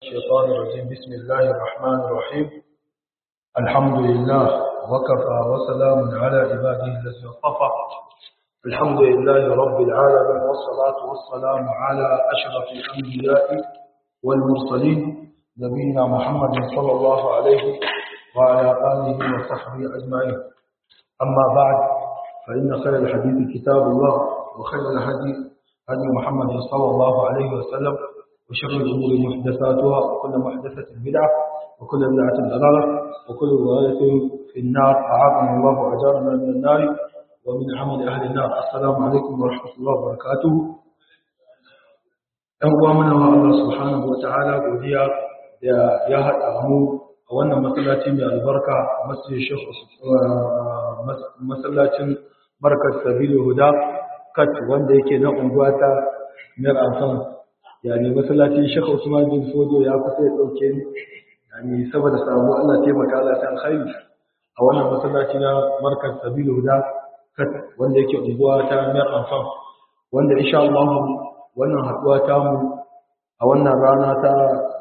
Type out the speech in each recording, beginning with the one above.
الشيطان الرجيم بسم الله الرحمن الرحيم الحمد لله وكفى وسلام على عباده الذين اصطفى الحمد لله رب العالمين والصلاة والسلام على أشرف الأنبياء والمرسلين نبينا محمد صلى الله عليه وعلى آله وصحبه أجمعين أما بعد فإن خير الحديث كتاب الله وخير الهدي هدي محمد صلى الله عليه وسلم وشر الأمور محدثاتها وكل محدثة بدعة وكل بدعة ضلالة وكل ضلالة في النار أعاذنا الله وأجارنا من النار ومن عمل أهل النار السلام عليكم ورحمة الله وبركاته ‘Yan uwa mana wa Allah subhanahu wa ta'ala godiya da ya haɗa mu a wannan masallaci mai albarka masallacin markar sabilu huda kat wanda yake na unguwa ta mayar amfan yani masallacin shekha usman bin fodo ya kusa ya ɗauke ni yani saboda samu Allah taimaka Allah ta alkhairi a wannan masallaci na markar sabilu huda kat wanda yake unguwa ta mayar amfan wanda insha Allah wannan haɗuwa ta mu a wannan rana ta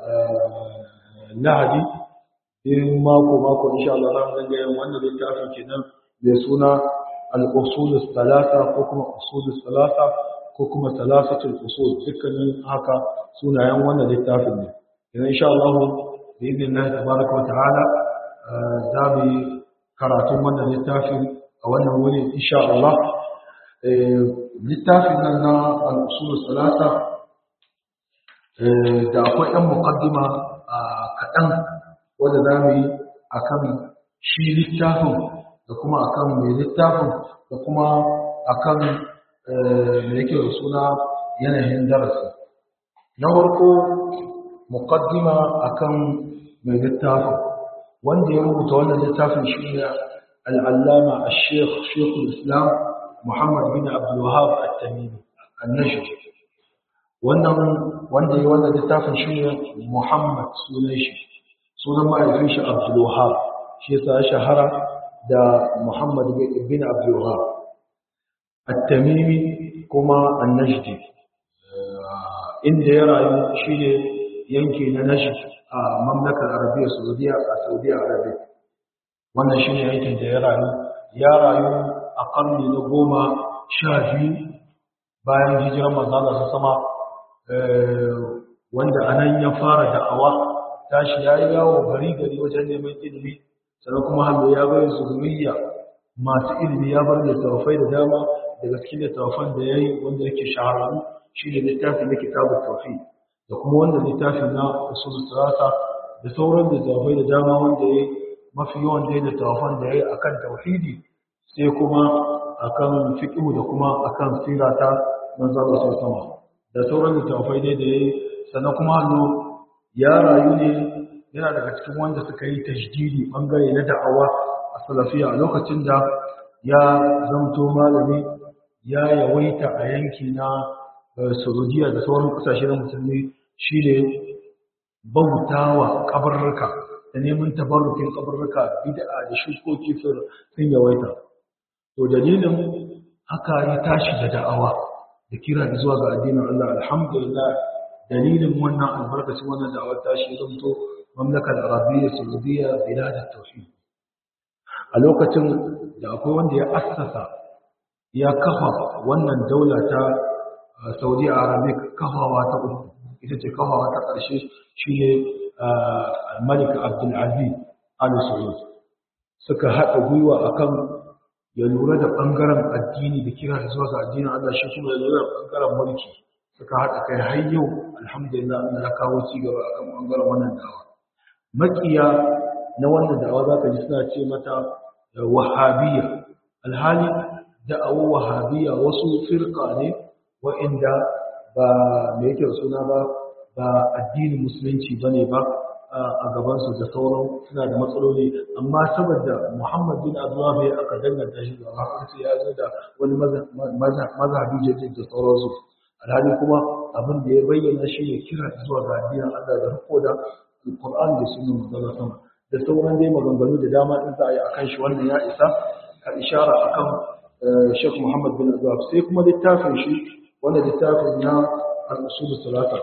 lahadi in mako mako insha Allah za mu dinga yin wannan littafin kenan mai suna al-usul salasa ko kuma usul salasa ko kuma salasatul usul dukkanin haka sunayen wannan littafin ne idan insha Allah bi idnillah tabaraka wa ta'ala za mu karatun wannan littafin a wannan wuri insha Allah littafin nan na al-usul salasa da akwai ɗan muqaddima kaɗan wanda za mu yi akan shi littafin da kuma akan mai littafin da kuma akan da yake da suna yanayin darasi na farko muqaddima akan mai littafin wanda ya rubuta wannan littafin shi ne al'allama a sheikh sheikhul islam muhammad bin abdul wahab at-tamimi an-najd wannan wanda ya wannan littafin shi ne muhammad sunan shi sunan ma'aifin shi abdul wahab shi yasa shahara da muhammad bin abdul wahab at-tamimi kuma an-najdi inda ya rayu shine yanki na najd a mamlakar arabiya saudiya a saudiya arabiya wannan shine yankin da ya rayu ya rayu a karni na goma sha biyu bayan hijirar manzala su sama wanda anan ya fara da'awa tashi ya yi yawo gari gari wajen neman ilimi sannan kuma hannu ya bai zuriyya masu ilimi ya bar littattafai da dama daga cikin littattafan da ya yi wanda yake shahararru shi ne littafin na kitabun tauhid da kuma wanda littafin na usul sirasa da sauran littattafai da dama wanda ya mafi yawan da littattafan da ya yi akan tauhidi sai kuma akan fiqh da kuma akan sirata manzon Allah sama da sauran littattafai dai da ya yi sannan kuma hannu ya rayu ne yana daga cikin wanda suka yi tajdidi bangare na da'awa a salafiya a lokacin da ya zamto malami ya yawaita a yanki na saudiya da sauran kasashe na musulmi shi ne bautawa kabarruka da neman tabarrukin kabarruka bid'a da shukoki sun yawaita to dalilin haka ya tashi da da'awa da kira zuwa ga addinin Allah alhamdulillah dalilin wannan albarkacin wannan da'awar tashi ya zamto mamlakar arabiyya saudiya biladar tauhid a lokacin da akwai wanda ya assasa ya kafa wannan daula ta saudi arabic kafawa ta uku ita ce kafawa ta ƙarshe shi ne malik abdulaziz al-saud suka haɗa gwiwa akan ya lura da ɓangaren addini da kira da zuwa ga addinin allah shi kuma ya lura da ɓangaren mulki suka haɗa kai har yau alhamdulillah allah ya kawo cigaba akan ɓangaren wannan dawa makiya na wannan da'awa za ka ji suna ce mata wahabiyya alhali da'awar wahabiyya wasu firka ne wa'inda ba mai yake suna ba ba addinin musulunci ba ne ba a gabansu da sauran suna da matsaloli amma saboda muhammad bin abdullah bai aka danganta shi da hakansu ya zo da wani mazhabi jajin da sauransu alhali kuma abin da ya bayyana shi ne kira zuwa ga addinin allah da riko da alkur'an da sunan manzon sama da sauran dai maganganu da dama din za a yi akan shi wannan ya isa ka ishara akan Sheikh Muhammad bin Abdullah sai kuma littafin shi wanda littafin na al-usul salata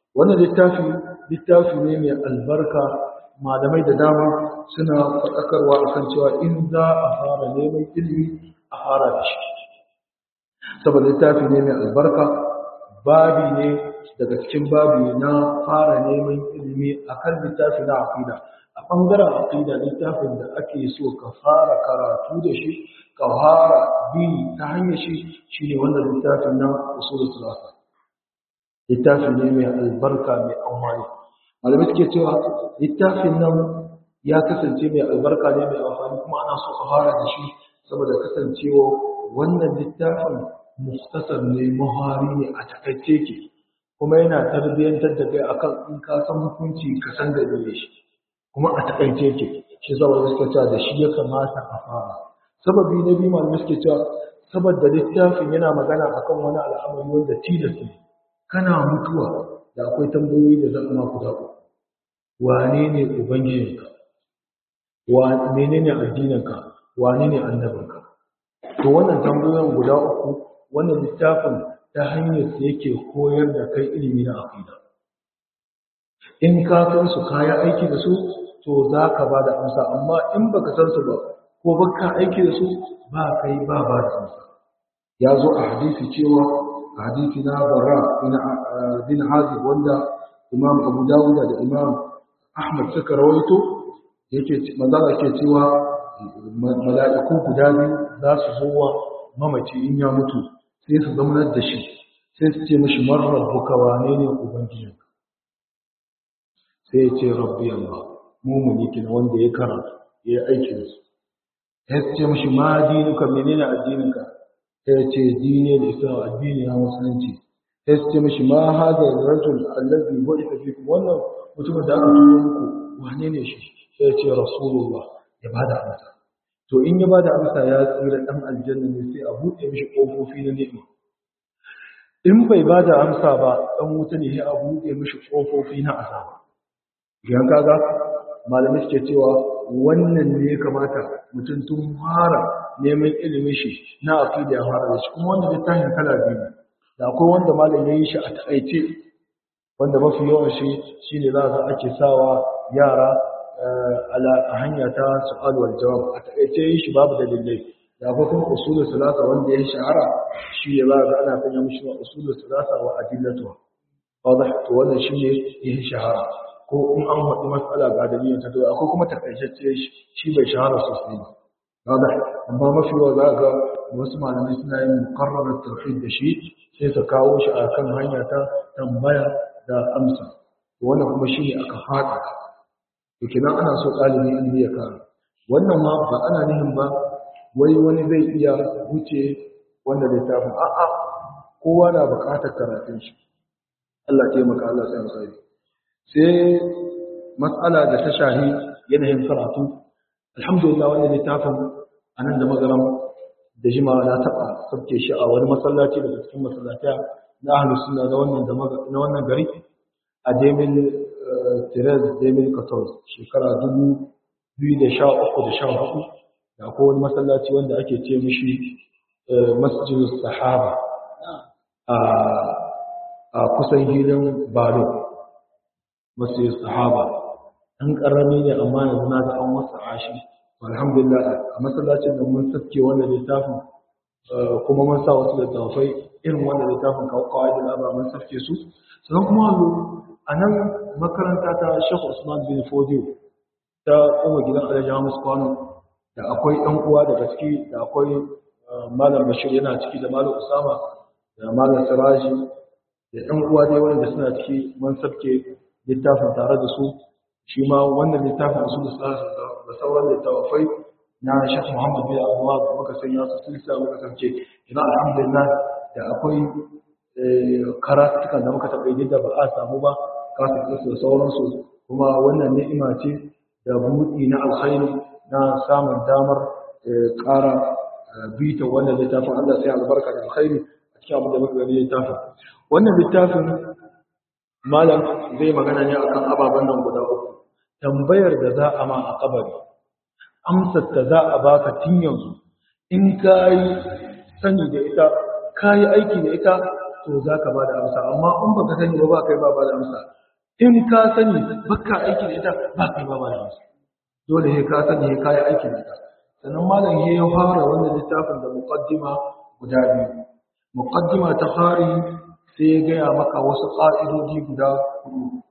wannan littafi littafi ne mai albarka malamai da dama suna faɗakarwa akan cewa in za a fara neman ilimi a fara da shi saboda littafi ne mai albarka babi ne daga cikin babi na fara neman ilimi akan littafi na aqida a ɓangaren aqida littafin da ake so ka fara karatu da shi ka fara bi ta hanyar shi shine wannan littafin na usul salasa littafi ne mai albarka mai amfani malamai suke cewa littafin nan ya kasance mai albarka ne mai amfani kuma ana so a fara da shi saboda kasancewa wannan littafin muftasar ne mahari ne a takaice ke kuma yana tarbiyyantar da kai akan in ka san hukunci ka san da ne shi kuma a takaice ke shi zaba da suka cewa da shi ya kamata a fara sababi na biyu malamai suke cewa saboda littafin yana magana akan wani al'amari wanda tilas ne kana mutuwa da akwai tambayoyi da zan ma ku zaɓo wane ne ubangijinka wa menene addininka wane ne annabinka to wannan tambayoyin guda uku wannan littafin ta hanyar sa yake koyar da kai ilimi na aqida in ka san su kaya aiki da su to za ka ba da amsa amma in baka san su ba ko baka aiki da su ba kai ba ba da amsa ya zo a hadisi cewa a hadisi na barra bin hazib wanda imam abu dawud da imam ahmad suka rawaito yake manzala ke cewa mala'iku guda biyu za su zo wa mamaci in ya mutu sai su zamanar da shi sai su ce mashi marar buka wane ne ubangijin sai ya ce rabbi allah mumuni kin wanda ya karatu ya yi aiki da su sai su ce mashi ma dinuka menene addininka sai ya ce dini da islam addini na musulunci sai su ce mashi ma hada rajul allazi bu'itha fikum wannan mutumin da aka turo muku wane ne shi sai ya ce rasulullah ya bada amsa to in ya bada amsa ya tsira dan aljanna ne sai a buɗe mishi kofofi na ni'ima in bai bada amsa ba dan wuta ne sai a buɗe mishi kofofi na azaba idan kaga malamai suke cewa wannan ne ya kamata mutum tun fara neman ilimin shi na aqida ya fara da shi kuma wanda littafin kala biyu da akwai wanda malam ya yi shi a taƙaice wanda mafi yawan shi shine za a ake sawa yara a hanya ta su'al wal jawab a taƙaice yi shi babu dalilai da akwai kuma usulul salasa wanda ya shahara shi ne za ga ana sanya mishi wa usulul salasa wa adillatu wadah to wannan shine ya shahara ko in an faɗi matsala ga dalilin ta to akwai kuma taƙaitacce shi bai shahara sosai ba wadah amma mafi yawa za ga wasu malamai suna yin muqarrarar tauhid da shi sai su kawo shi a kan hanya ta tambaya da amsa wannan kuma shi ne aka faɗa to kenan ana so ɗalibin ilimi ya kara wannan ma ba ana nihin ba wai wani zai iya wuce wanda littafin a'a kowa na buƙatar karatun shi Allah taimaka Allah sai musari sai matsala da ta shahi yanayin karatu alhamdulillah wannan littafin anan da magaram da jima na taɓa sabke shi a wani masallaci daga cikin masallata na ahlus sunna na wannan na wannan gari a Demil Tirez Demil Katos shekara 2013 da 14 da akwai wani masallaci wanda ake ce mishi Masjidus Sahaba a a kusan gidan Balo Masjidus Sahaba an karami ne amma yanzu na ga an wasa ashi alhamdulillah a masallacin da mun saske wannan littafin kuma mun sa wasu littafai irin wannan littafin kawai da laba mun saske su sannan kuma a nan makaranta ta Sheikh Usman bin Fodio ta kuma gidan Alhaji Hamis Kwano da akwai ɗan uwa daga ciki da akwai Malam Bashir yana ciki da Malam Usama da Malam Siraji da ɗan uwa dai wanda suna ciki mun saske littafin tare da su shi ma wannan littafin usul da sauran littafai na Sheikh Muhammad bin Abdullah da muka sanya su silsila muka sauke ina alhamdulillah da akwai karatuka da muka taɓa yi da ba a samu ba kasu da sauransu kuma wannan ni'ima ce da buɗi na alkhairi na samun damar ƙara bita wannan littafin Allah sai albarka da alkhairi a cikin abin da muka gani littafin wannan littafin malam zai magana ne akan ababen nan guda uku tambayar da za a ma a kabari amsar ta za a baka tun yanzu in ka yi sani da ita ka yi aiki da ita to za ka ba da amsa amma in ba ka sani ba ba kai ba ba da amsa in ka sani baka aiki da ita ba kai ba ba da amsa dole sai ka sani sai ka yi aiki da ita sannan malam ya fara wannan littafin da muqaddima guda biyu muqaddima ta fari sai ya gaya maka wasu ƙa'idoji guda hudu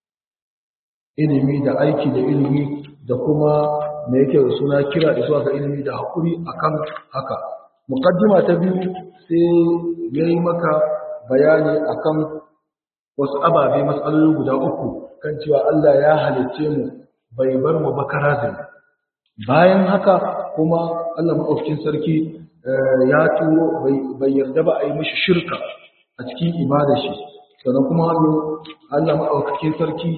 ilimi da aiki da ilimi da kuma me yake da suna kira da zuwa ga ilimi da haƙuri akan haka muqaddima ta biyu sai ya yi maka bayani akan wasu ababe matsaloli guda uku kan cewa Allah ya halicce mu bai bar mu ba karazin bayan haka kuma Allah maɗaukakin sarki ya turo bai yarda ba a yi mishi shirka a cikin ibada shi sannan kuma Allah maɗaukakin sarki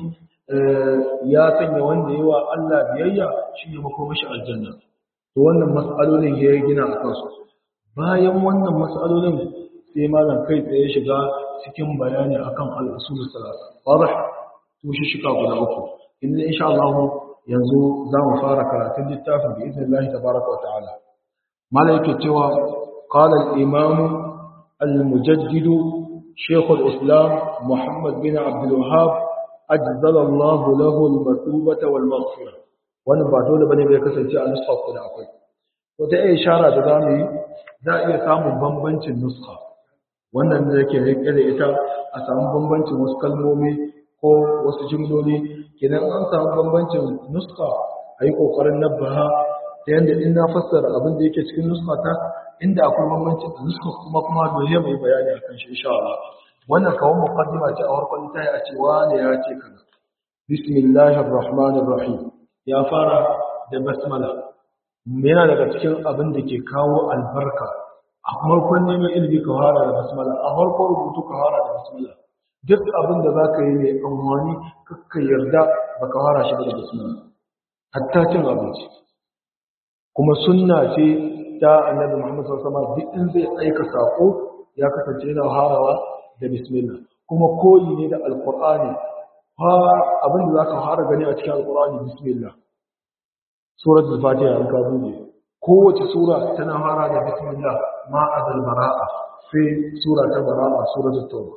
ya sanya wanda yawa Allah biyayya shi ne makomashi aljanna to wannan mas'alolin ya gina a kansu bayan wannan mas'alolin sai malam kai tsaye shiga cikin bayani akan al-usul salasa wadah to shi shika guda uku inda insha Allah yanzu za mu fara karatun littafin bi idnillahi tabaraka wa ta'ala malam yake cewa qala al-imam al-mujaddid shaykh al-islam muhammad bin abd al-wahhab ajzala Allah lahu al-matubata wal maghfirah wannan ba dole bane bai kasance a nuskha ko da akwai wata iya ishara da zamu yi za a iya samun bambancin nuskha wannan da yake rike da ita a samu bambancin wasu kalmomi ko wasu jimloli kenan an samu bambancin nuska a yi ƙoƙarin nabbaha ta yadda in na fassara abin da yake cikin nuska ta inda akwai bambancin da nuska kuma kuma dole mai bayani a kan shi insha Allah wannan kawon muqaddima ce a farkon tayi a ce wani ya ce kaza bismillahir rahmanir rahim ya fara da basmala yana daga cikin abin da ke kawo albarka a farkon neman ilimi ka fara da basmala a farkon rubutu ka fara da basmala duk abin da za ka yi mai amfani kakka yarda ba ka fara shi da basmala hatta cin abinci kuma sunna ce ta annabi Muhammad sallallahu alaihi wasallam duk in zai aika sako ya kasance yana harawa da bismillah kuma koyi ne da alqur'ani ha abin da zaka fara gani a cikin alqur'ani bismillah suratul fatiha an ka buɗe kowace sura tana fara da bismillah ma'azal bara'a sai sura ta bara'a suratul tauba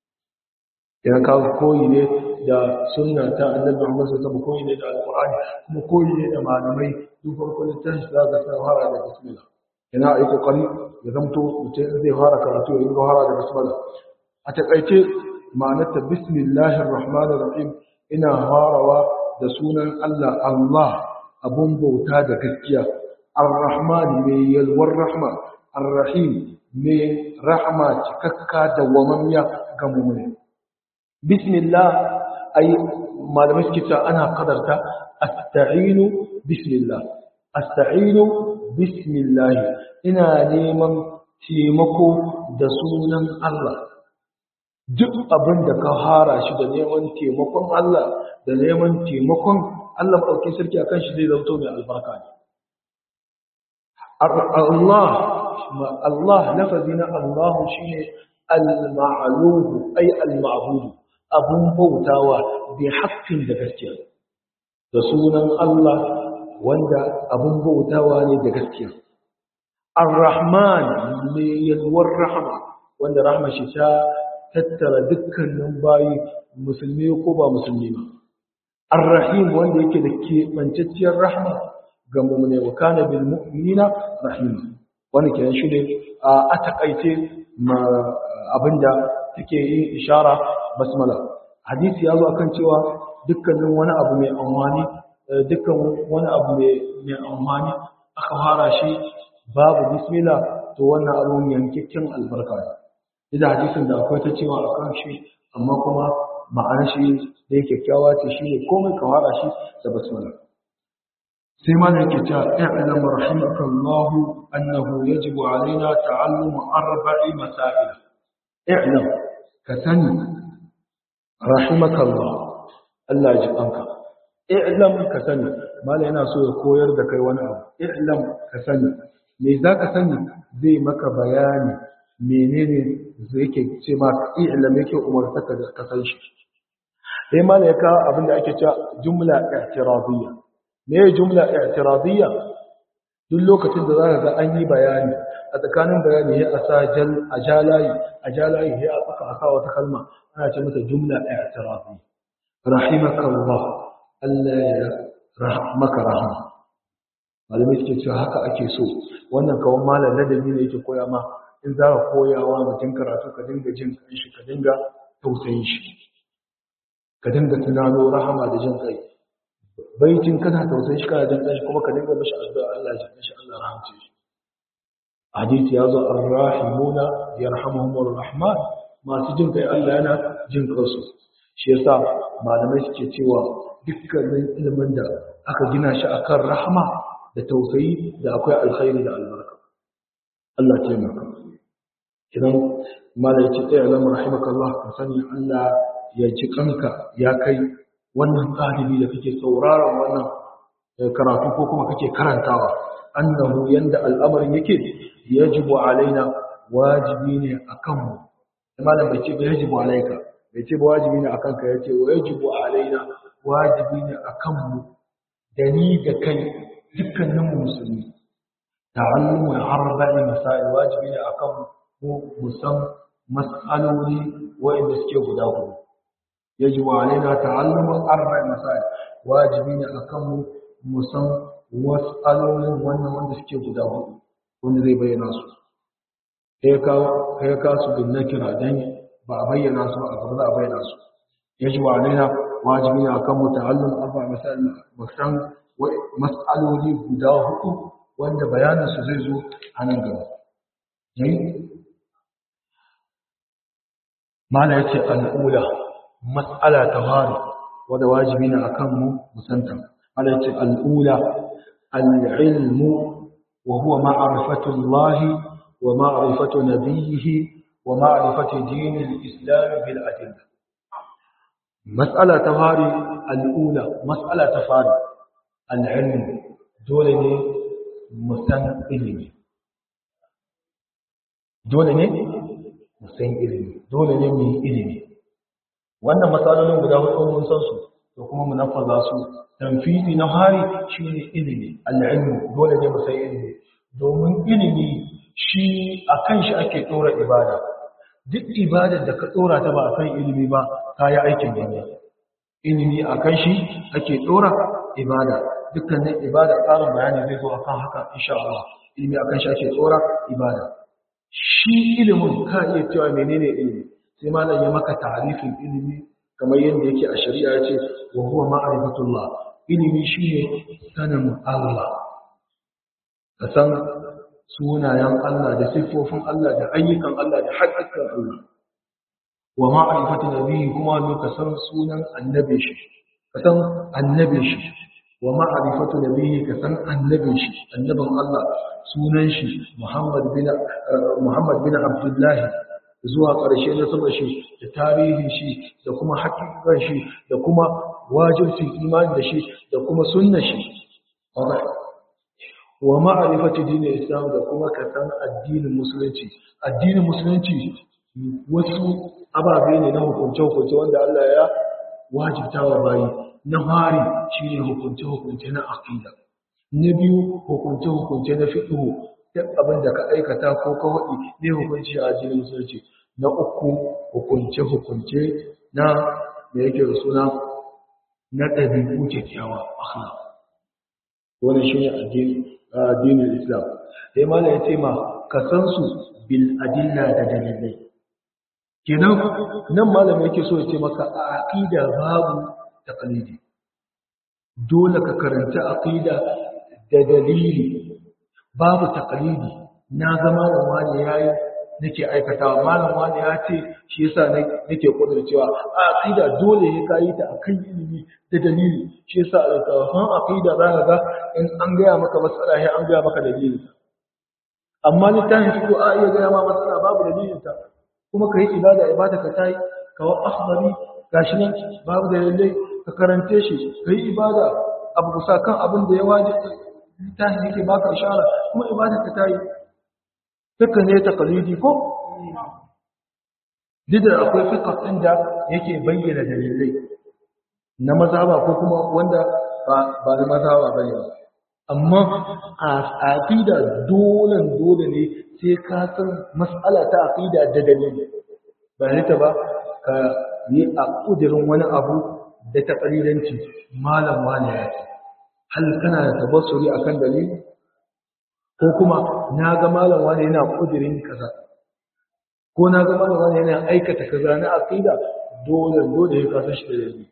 ya kawo koyi ne da sunna ta annabi Muhammad sallallahu alaihi koyi ne da alqur'ani kuma koyi ne da malamai duk farkon littafin da za ka fara da bismillah yana yi kokari ya zamto mutum zai fara karatu ya yi fara da bismillah a takaice ma'anar ta bismillahir rahmanir rahim ina farawa da sunan Allah Allah abun bauta da gaskiya ar-rahman mai yalwar rahma ar-rahim mai rahma cikakka da wamamiya ga mu'mini bismillah ay malamai suke cewa ana kadarta asta'inu bismillah asta'inu bismillah ina neman taimako da sunan Allah duk abin da ka hara shi da neman taimakon Allah da neman taimakon Allah ɗauki sarki akan shi zai zauto mai albarka ne Allah Allah lafazi na Allah shine al-ma'luhu ay al-ma'budu abun bautawa bi haƙƙin da gaskiya da sunan Allah wanda abun bautawa ne da gaskiya ar-rahman mai yalwar rahama wanda rahma shi ta tattara dukkanin bayi musulmi ko ba musulmi ba ar-rahim wanda yake da keɓantacciyar rahma ga mu'mini wa kana bil mu'minina rahima wani kenan shi ne a takaice abinda take yin ishara basmala hadisi ya zo akan cewa dukkanin wani abu mai amfani dukkan wani abu mai amfani aka fara shi babu bismillah to wannan abun yankakken albarka ne idan hadisin da akwai ta cewa akan shi amma kuma ma'anar shi da yake kyakkyawa ce shi ne komai ka fara shi da basmala sai ma yake cewa i'lam rahimakallahu annahu yajibu alaina ta'allumu arba'i masail i'lam ka sani rahimakallah Allah ji kanka i'lam ka sani mala yana so ya koyar da kai wani abu i'lam ka sani me za ka sani zai maka bayani menene zai yake ce ma i'lam yake umarta ka da ka san shi sai mala ya kawo abin da ake cewa jumla i'tiradiyya me jumla i'tiradiyya duk lokacin da zaka ga an yi bayani a tsakanin bayani ya asa jal a jalayi a jalayi ya aka aka wata kalma ana ce mata jumla i'tirafi rahimakallah Allah ya rahmaka rahma malamai suke cewa haka ake so wannan kawon malam ladabi ne yake koya ma in za ka koya wa mutum karatu ka dinga jin kanshi ka dinga tausayin shi ka dinga tunano rahama da jin kai baitin kana tausayin shi kana jin kanshi kuma ka dinga mashi addu'a Allah ya ji shi Allah rahamce shi hadisi ya zo ar-rahimuna yarhamuhumur rahman masu jin kai Allah yana jin kansu shi yasa malamai suke cewa dukkanin ilimin da aka gina shi akan rahama da tausayi da akwai alkhairi da albarka Allah ce maka idan malai ce tsaye alamar rahimakallah ka sani Allah ya ci kanka ya kai wannan ɗalibi da kake sauraron wannan karatu ko kuma kake karantawa annahu yanda al'amarin yake yajibu alaina wajibi ne akan mu malam bai ce ba yajibu alaika bai ce ba wajibi ne akan ka yace wa yajibu alaina wajibi ne akan mu da ni da kai dukkanin musulmi ta'allumu arba'i masail wajibi ne akan mu musan mas'aloli wa'inda suke guda hudu yajibu alaina ta'allumu arba'i masail wajibi ne akan mu musan mas'alolin wannan wanda suke guda hudu wanda zai bayyana su kai ka kai ka su bin nakira dan ba a bayyana su ba a gaba za a bayyana su yajibu alaina wajibi ne akan mu ta'allumu arba'i masail musan mas'aloli guda hudu wanda bayaninsu zai zo a nan gaba. Mala ya ce al'ula, mas'ala ta fari wadda wajibi na akan mu musanta. Mala ya ce al'ula, al'ilmu wa huwa ma'arifatun Allahi wa ma'arifatun nabiyihi wa ma'arifatun dinin Islami bil adilla. Mas'ala ta fari al'ula, mas'ala ta fari. al'ilmi dole ne musan ilimi dole ne musan ilimi dole ne mu ilimi wannan matsalolin guda hudu mun san su da kuma mu nafaza su tanfisi na hari shine ilimi al'ilmi dole ne musan ilimi domin ilimi shi akan shi ake dora ibada duk ibadar da ka dora ta ba akan ilimi ba ka yi aikin banza ilimi akan shi ake dora ibada dukkanin ibada tsarin bayani zai zo akan haka insha Allah ilimi akan shi ake tsora ibada shi ilimin ka iya cewa menene ilimi sai malam ya maka ta'arifin ilimi kamar yadda yake a shari'a ya ce wa huwa ma'rifatullah ilimi shine sanin Allah ka san sunayen Allah da siffofin Allah da ayyukan Allah da haƙƙin Allah wa ma'rifatu nabiyyi kuma ne ka san sunan annabi shi ka san annabi shi wa ma'arifatu nabiyyi ka san annabin shi annabin Allah sunan shi Muhammad bin Muhammad bin Abdullah zuwa ƙarshe na sama shi da tarihin shi da kuma hakikan shi da kuma wajibcin imani da shi da kuma sunnar shi wa ma'arifatu dinin Islam da kuma ka san addinin musulunci addinin musulunci wasu ababe ne na hukunce-hukunce wanda Allah ya wajibta wa bayi na fari shi ne hukunce-hukunce na aƙida na biyu hukunce-hukunce na fiɗo duk abin da ka aikata ko ka waɗi ne hukunci a jinin musulunci na uku hukunce-hukunce na da yake da suna na ɗabi'u kyakkyawa akhlaq wannan shi ne addinin islam sai ma ya ce ma ka san su bil adilla da dalilai kenan nan malam yake so ya ce maka a aqida babu taqlidi dole ka karanta aqida da dalili babu taqlidi na ga malam wani yayi nake aikatawa malam wani ya ce shi yasa nake kudurcewa a aqida dole ya kai ta akan ilimi da dalili shi yasa alƙawarin aqida za ka ga in an gaya maka matsala sai an gaya maka dalili amma littafin fiqh a iya gaya ma matsala babu dalilin ta kuma kai ibada ibada ka tayi kawo akhbari gashi nan babu dalilai ka karante shi kai ibada abu kusa kan abin da ya waje littafin yake baka ishara kuma ibada ka tayi duka ne taqlidi ko dida akwai fiqh din da yake bayyana dalilai na mazhaba ko kuma wanda ba ba na mazhaba bane amma a aqida dole dole ne sai ka san mas'ala ta aqida da dalili ba ne ta ba ka yi a kudirin wani abu da ta kalilanci malam wani ya ce hal kana da tabassuri akan dalili ko kuma na ga malam wani yana kudirin kaza ko na ga malam wani yana aikata kaza na aqida dole dole ya kasa shi da dalili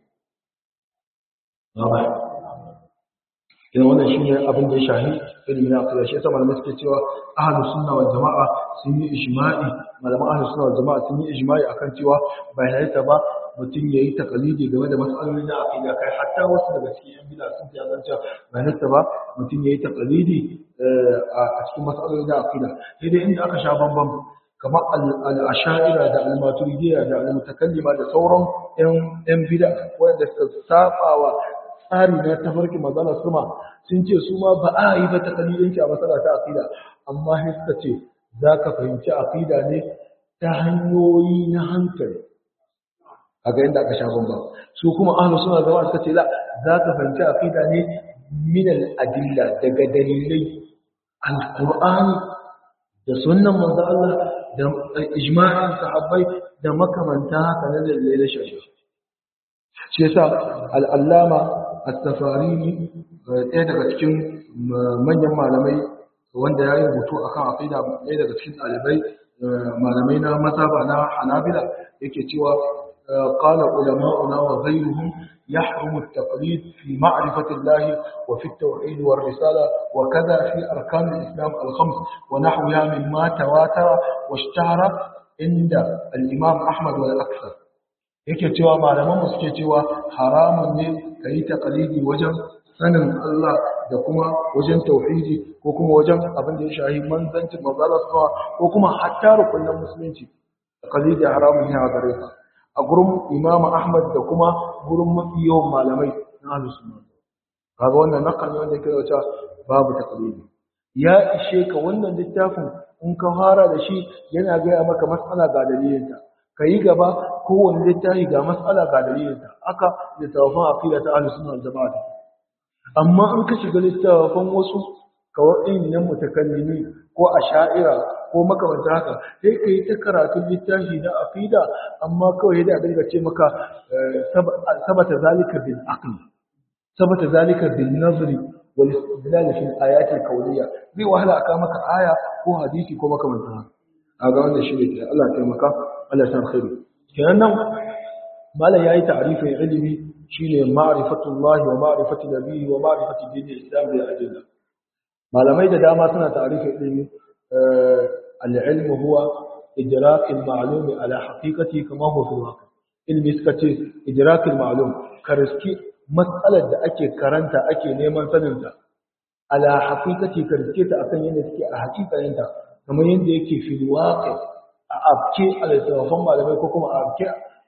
Ina wannan shi ne abin da ya shahi ilimin aqida shi yasa malamai suke cewa ahlus sunna wal jama'a sun yi ijma'i malaman ahlus sunna wal jama'a sun yi ijma'i akan cewa bai halitta ba mutum yayi takalidi game da mas'alolin na aqida kai hatta wasu daga cikin yan bid'a sun ya zanta bai halitta ba mutum yayi takalidi a cikin mas'alolin na aqida sai dai inda aka sha bambam kamar al-asha'ira da al-maturidiyya da al-mutakallima da sauran yan bid'a wanda suka sabawa tsari na tafarki magana suma sun ce su ma ba a yi ba ta kalilinci a matsala ta aqida amma sai suka ce za ka fahimci aqida ne ta hanyoyi na hankali a ga yadda aka sha bamba su kuma ahlus suna zama suka ce la za ka fahimci aqida ne min al-adilla daga dalilai al-qur'ani da sunnan manzo Allah da ijma'in sahabbai da makamanta haka na dalilai na shari'a shi yasa al-allama at-tafarini ɗaya daga cikin manyan malamai wanda ya yi rubutu akan aqida ɗaya daga cikin ɗalibai malamai na mazhaba na hanabila yake cewa قال علماؤنا وغيرهم يحرم التقليد في معرفة الله وفي التوحيد والرسالة وكذا في أركان الإسلام الخمس ونحوها مما تواتر واشتهر عند الإمام أحمد والأكثر yake cewa malaman suke cewa haramun ne ka yi taƙalidi wajen sanin Allah da kuma wajen tauhidi ko kuma wajen abin da ya shahi manzancin manzala sama ko kuma hatta rukunin musulunci taƙalidi haramun ne a gare ka a gurin imamu ahmad da kuma gurin mafi yawan malamai na ahlus sunna kaga wannan nakal ne wanda yake da babu taƙalidi ya ishe ka wannan littafin in ka fara da shi yana gaya maka matsala ga dalilinta ka yi gaba kowane littafi ga matsala ga dalilinta aka littafin aqida ta ahlus sunna wal jama'a amma in ka shiga littafin wasu kawai nan mutakallimi ko asha'ira ko makamanta haka sai ka yi ta karatun littafi na aqida amma kawai da dinga ce maka sabata zalika bil aql sabata zalika bil nazri wal istidlal fi al ayat al kawniyya zai wahala aka maka aya ko hadisi ko makamanta haka aga wannan shi ne Allah ya taimaka Allah ya san khairu kenan nan malam yayi ta'rifin ilimi shine ma'rifatullahi wa ma'rifatu nabiyyi wa ma'rifatu dinil islam bil adilla malamai da dama suna ta'rifin ilimi al-ilm huwa idrak al-ma'lum ala haqiqati kama huwa fil waqi ilmi suka ce idrak al-ma'lum kariski mas'alar da ake karanta ake neman sanin ta ala haqiqati kariske ta akan yadda take a haƙiƙaninta kamar yadda yake fil waqi a abke a littattafan malamai ko kuma a abke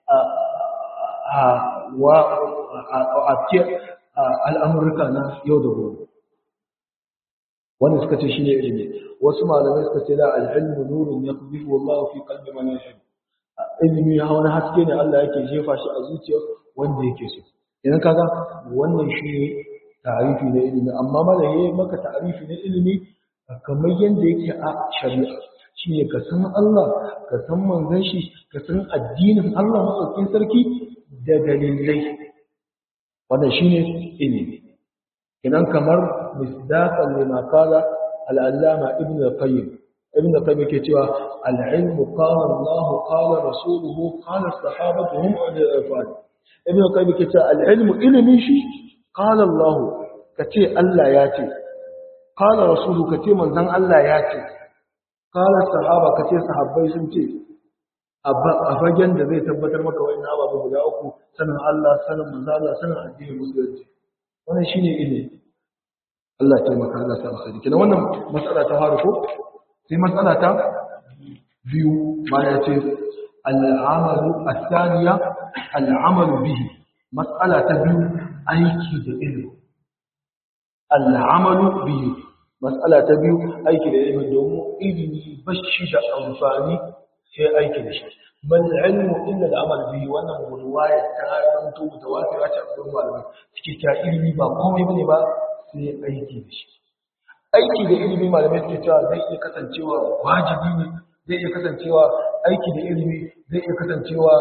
a abke al'amurka na yau da gobe wanda suka ce shi ne ilimi wasu malamai suka ce la al'ilmu nurun ya fi wallahu fi kalbi man yashhad ilimi ya wani haske ne Allah yake jefa shi a zuciya wanda yake so idan kaga wannan shi ne ta'arifi na ilimi amma mala yayi maka ta'arifi na ilimi kamar yadda yake a shari'a shi ne ka san Allah ka san manzon shi ka san addinin Allah maɗaukin sarki da dalilai wannan shi ne ilimi idan kamar misdaqan lima qala al-allama ibn al-qayyim ibn al-qayyim yake cewa al-ilmu qala Allah qala rasuluhu qala as-sahabatu hum al-ifad ibn al-qayyim yake cewa al-ilmu ilimi shi qala Allah kace Allah ya ce qala rasuluhu kace manzon Allah ya ce qala sahaba kace sahabbai sun ce a fagen da zai tabbatar maka wa'in ababen guda uku sanin Allah sanin manzala sanin addinin musulunci wannan shine ilimi Allah ya taimaka Allah ta alkhairi kina wannan matsala ta faru ko sai matsala ta biyu ma ya ce al'amalu as-thaniya al'amalu bihi matsala ta biyu aiki da ilimi al'amalu bihi matsala ta biyu aiki da ilimi domin ilimi bashi da amfani sai aiki da shi bal ilmu illa al-amal bihi wannan riwaya ta zanto mutawatira ce a cikin malamai suke ta ilimi ba komai bane ba sai aiki da shi aiki da ilimi malamai suke cewa zai iya kasancewa wajibi ne zai iya kasancewa aiki da ilimi zai iya kasancewa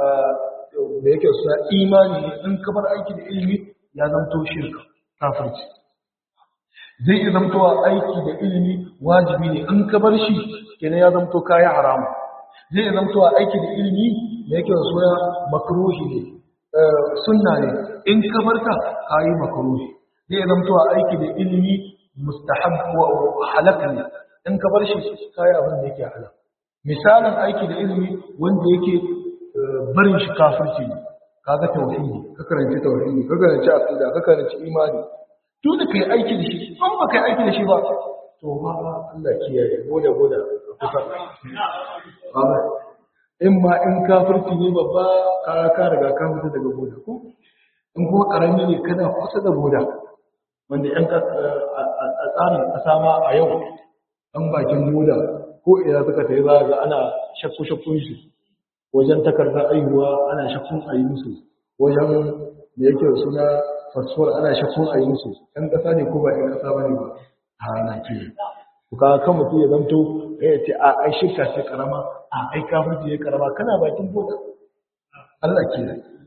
da yake suna imani ne in ka bar aiki da ilimi ya zamto shirka kafirci zai iya zamtowa aiki da ilimi wajibi ne in ka bar shi kenan ya zamto kaya haramu zai iya zamtowa aiki da ilimi da yake suna makruhi ne sunna ne in ka bar ta kayi makruhi zai iya zamtowa aiki da ilimi mustahab wa halak ne in ka bar shi kayi abin da yake halak misalin aiki da ilimi wanda yake barin shi kafirci ne kaga tauhidi ka karanci tauhidi ka karanci aqida ka karanci imani to da kai aiki da shi in ba kai aiki da shi ba to ba Allah kiyaye goda goda kusa ba in ma in kafirci ne babba ka ka riga ka fita daga goda ko in kuma karami ne kana kusa da goda wanda yan a tsarin kasa ma a yau an bakin goda ko ina suka tayi za ga ana shakku shakkun shi wajen takardar aihuwa ana shakkun a yi musu wajen da yake suna fasfor ana shakkun a yi musu ɗan ƙasa ne ko ba ɗan ƙasa ba ne ba a na ke ka kan mutum ya zamto ya ce a ai shirka ce karama a ai kafirci ya karama kana bakin boda Allah ke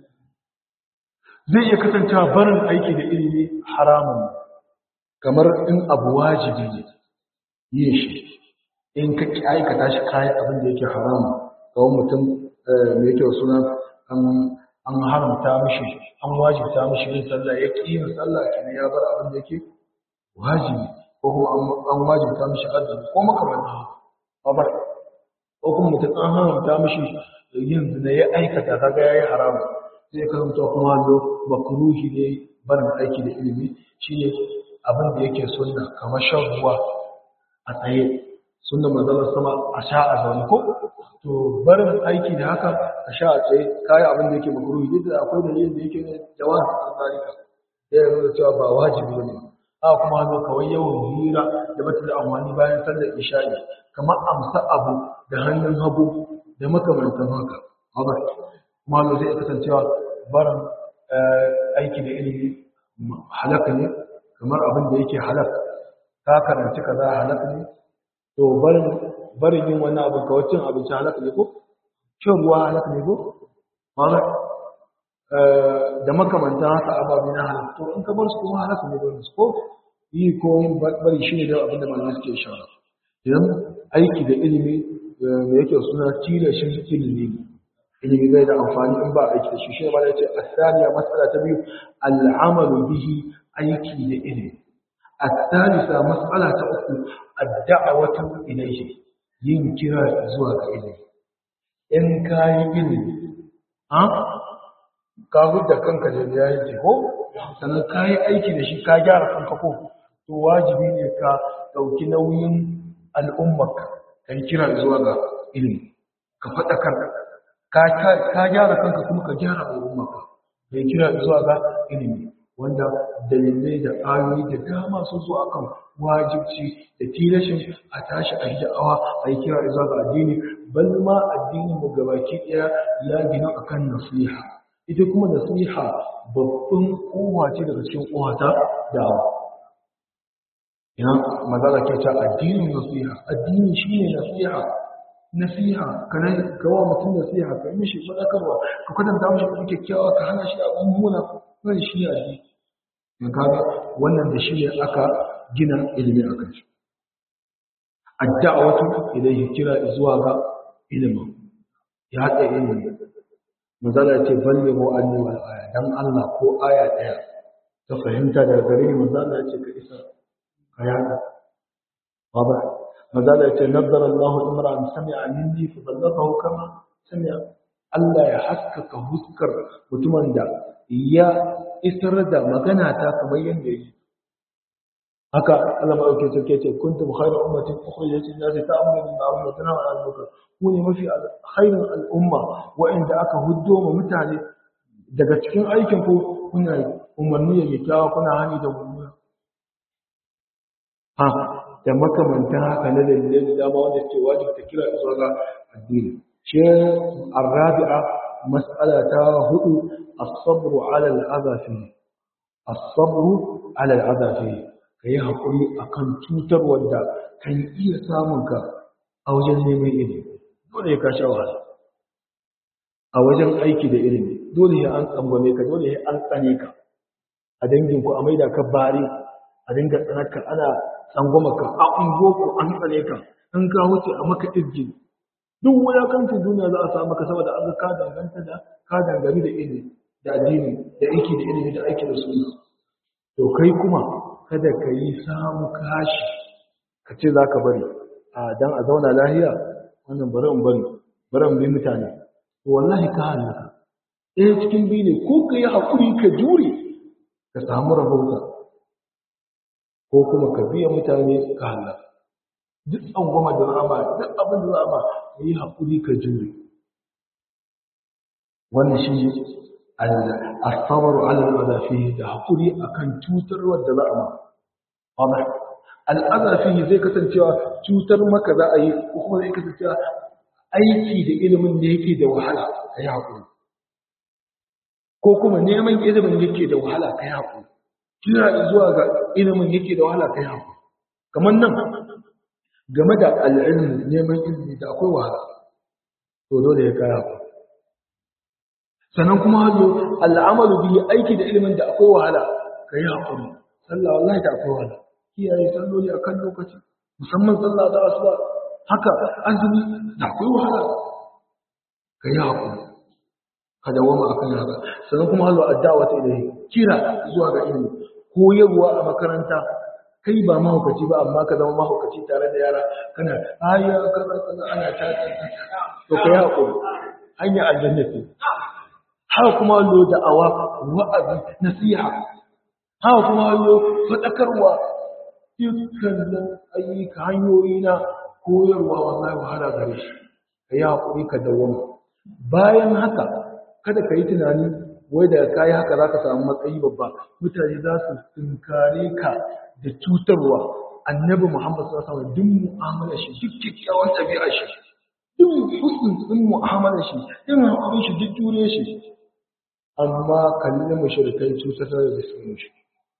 zai iya kasancewa barin aiki da ilimi haramun kamar in abu wajibi ne yin shi in ka ki aikata shi kayan abin da yake haramun kawai mutum mai kyau suna an haramta mishi an wajibta mishi yin sallah ya ƙi yin sallah kenan ya bar abin da yake wajibi ko kuma an wajibta mishi azumi ko makamanta haka ko kuma mutum an haramta mishi yin zina ya aikata kaga yayi haramu zai karanta kuma lo makruhi ne barin aiki da ilimi shine abin da yake sunna kamar shan ruwa a tsaye sunna manzon sama a sha a zaune ko to barin aiki da haka a sha a tsaye kayi abin da yake makruhi duk da akwai dalilin da yake jawaz a zalika ya nuna cewa ba wajibi bane a kuma hannu kawai yawan hira da bata da amfani bayan sallar isha'i kamar amsa abu da hannun hagu da makamantan haka haka kuma hannu zai kasancewa barin aiki da ilimi halaka ne kamar abin da yake halak ka karanci kaza halak ne to barin barin yin wannan abin kawai cin abinci halaka ne ko shan ruwa halaka ne ko haka da makamanta haka ababe na halatta to in ka bar su kuma halatta ne don su ko yi ko yin bari shi ne da abinda malamai suke shara idan aiki da ilimi da yake suna tira shi ilimi ilimi bai da amfani in ba aiki da shi shi ne ma yace asaniya mas'ala ta biyu al'amalu bihi aiki da ilimi الثالثة مسألة أخرى الدعوة إليه ينكر زواج إليه إن كان إليه ها ka hudda kanka da ya yi ko sannan ka yi aiki da shi ka gyara kanka ko to wajibi ne ka ɗauki nauyin al'ummarka ka yi kira zuwa ga ilimi ka faɗakar ka gyara kanka kuma ka gyara al'ummarka ka yi kira zuwa ga ilimi wanda dalilai da ayoyi da dama sun zo akan wajibci da tilashin a tashi a da'awa a yi kira zuwa ga addini bal ma addinin mu gabaki ɗaya ya gina akan nasiha ita kuma nasiha babban kowa ce daga cikin kowa ta da'awa ina magana ke ta addinin nasiha addini shine nasiha nasiha kana kawo mutum nasiha ka mishi fadakarwa ka kwatanta mishi kuma kyakkyawa ka hana shi abun muna wannan shi ne addini in kaga wannan da shi ne aka gina ilimi a kan shi ad-da'watu ilayhi kira zuwa ga ilimin ya haɗa ilimi manzala ce ballighu anni wal aya dan Allah ko aya daya ta fahimta daga gare ni manzala ce ka isa ka yada baba manzala ce nazzara Allah imran sami'a minni fa ballaghahu kama sami'a Allah ya haskaka huskar mutumin da ya isar da magana ta kamar yadda yi haka Allah ma dauke sarki ce kuntum khayra ummatin ukhrijat lin-nasi ta'muru bil ma'ruf wa tanhauna 'anil munkar ku ne mafi khairin al'umma wa'inda aka huddo ma mutane daga cikin aikin ku kuna umarni da kyakkyawa kuna hani da mummuna ha da makamantan haka na dalilai da dama wanda ke wajibta kira zuwa ga addini shi arabi'a mas'ala ta hudu as-sabru 'ala al-adha fi as-sabru alal azafi ka yi haƙuri a kan cutar wadda kan iya samun ka a wajen neman ilimi dole ya ka sha wahala a wajen aiki da ilimi dole ya an tsangwame ka dole ya an tsane ka a danginku a maida ka bare a dinga tsanarka ana tsangwama ka a ungoku an tsane ka in ka wuce a maka izgin duk wulakancin duniya za a samu ka saboda an ka danganta da ka dangane da ilimi da addini da aiki da ilimi da aiki da sunna to kai kuma kada ka yi samu kashi ka ce za ka bari a dan a zauna lahiya wannan bari in bari bari in bi mutane to wallahi ka halaka ɗaya cikin biyu ne ko ka yi haƙuri ka jure ka samu rahota ko kuma ka biya mutane ka halaka duk tsangwama da rama duk abin da rama ka yi haƙuri ka jure wannan shi asabaru alal adafi da haƙuri akan cutarwar da za a ma al'adafi zai kasancewa cutar maka za a yi ko kuma zai kasancewa aiki da ilimin da yake da wahala ka yi haƙuri ko kuma neman ilimin yake da wahala ka yi haƙuri kira zuwa ga ilimin yake da wahala ka yi haƙuri kamar nan game da al'ilmi neman ilimi da akwai wahala to dole ya kaya haƙuri sannan kuma hazo al'amalu biyu aiki da ilimin da akwai wahala ka yi haƙuri sallah wallahi da akwai wahala kiyaye salloli akan lokaci musamman sallah da asuba haka azumi da akwai wahala ka yi haƙuri ka dawama akan haka sannan kuma hazo addawa ta ilahi kira zuwa ga ilimi koyarwa a makaranta kai ba mahaukaci ba amma ka zama mahaukaci tare da yara kana aya kaza kaza ana ta to kai haƙuri hanya aljanna ce haka kuma lo da'awa wa'azi nasiha haka kuma lo fadakarwa dukkanin ayyuka hanyoyi na koyarwa wallahi wahala gare shi ka yi haƙuri ka dawama bayan haka kada ka yi tunani wai da ka yi haka za ka samu matsayi babba mutane za su tunkare ka da cutarwa annabi muhammad sallallahu alaihi wasallam duk mu'amalar shi duk kyakkyawan ɗabi'ar shi duk husn din mu'amalar shi din hakurin shi duk jure shi amma kallon mushrikai cutar da su mushi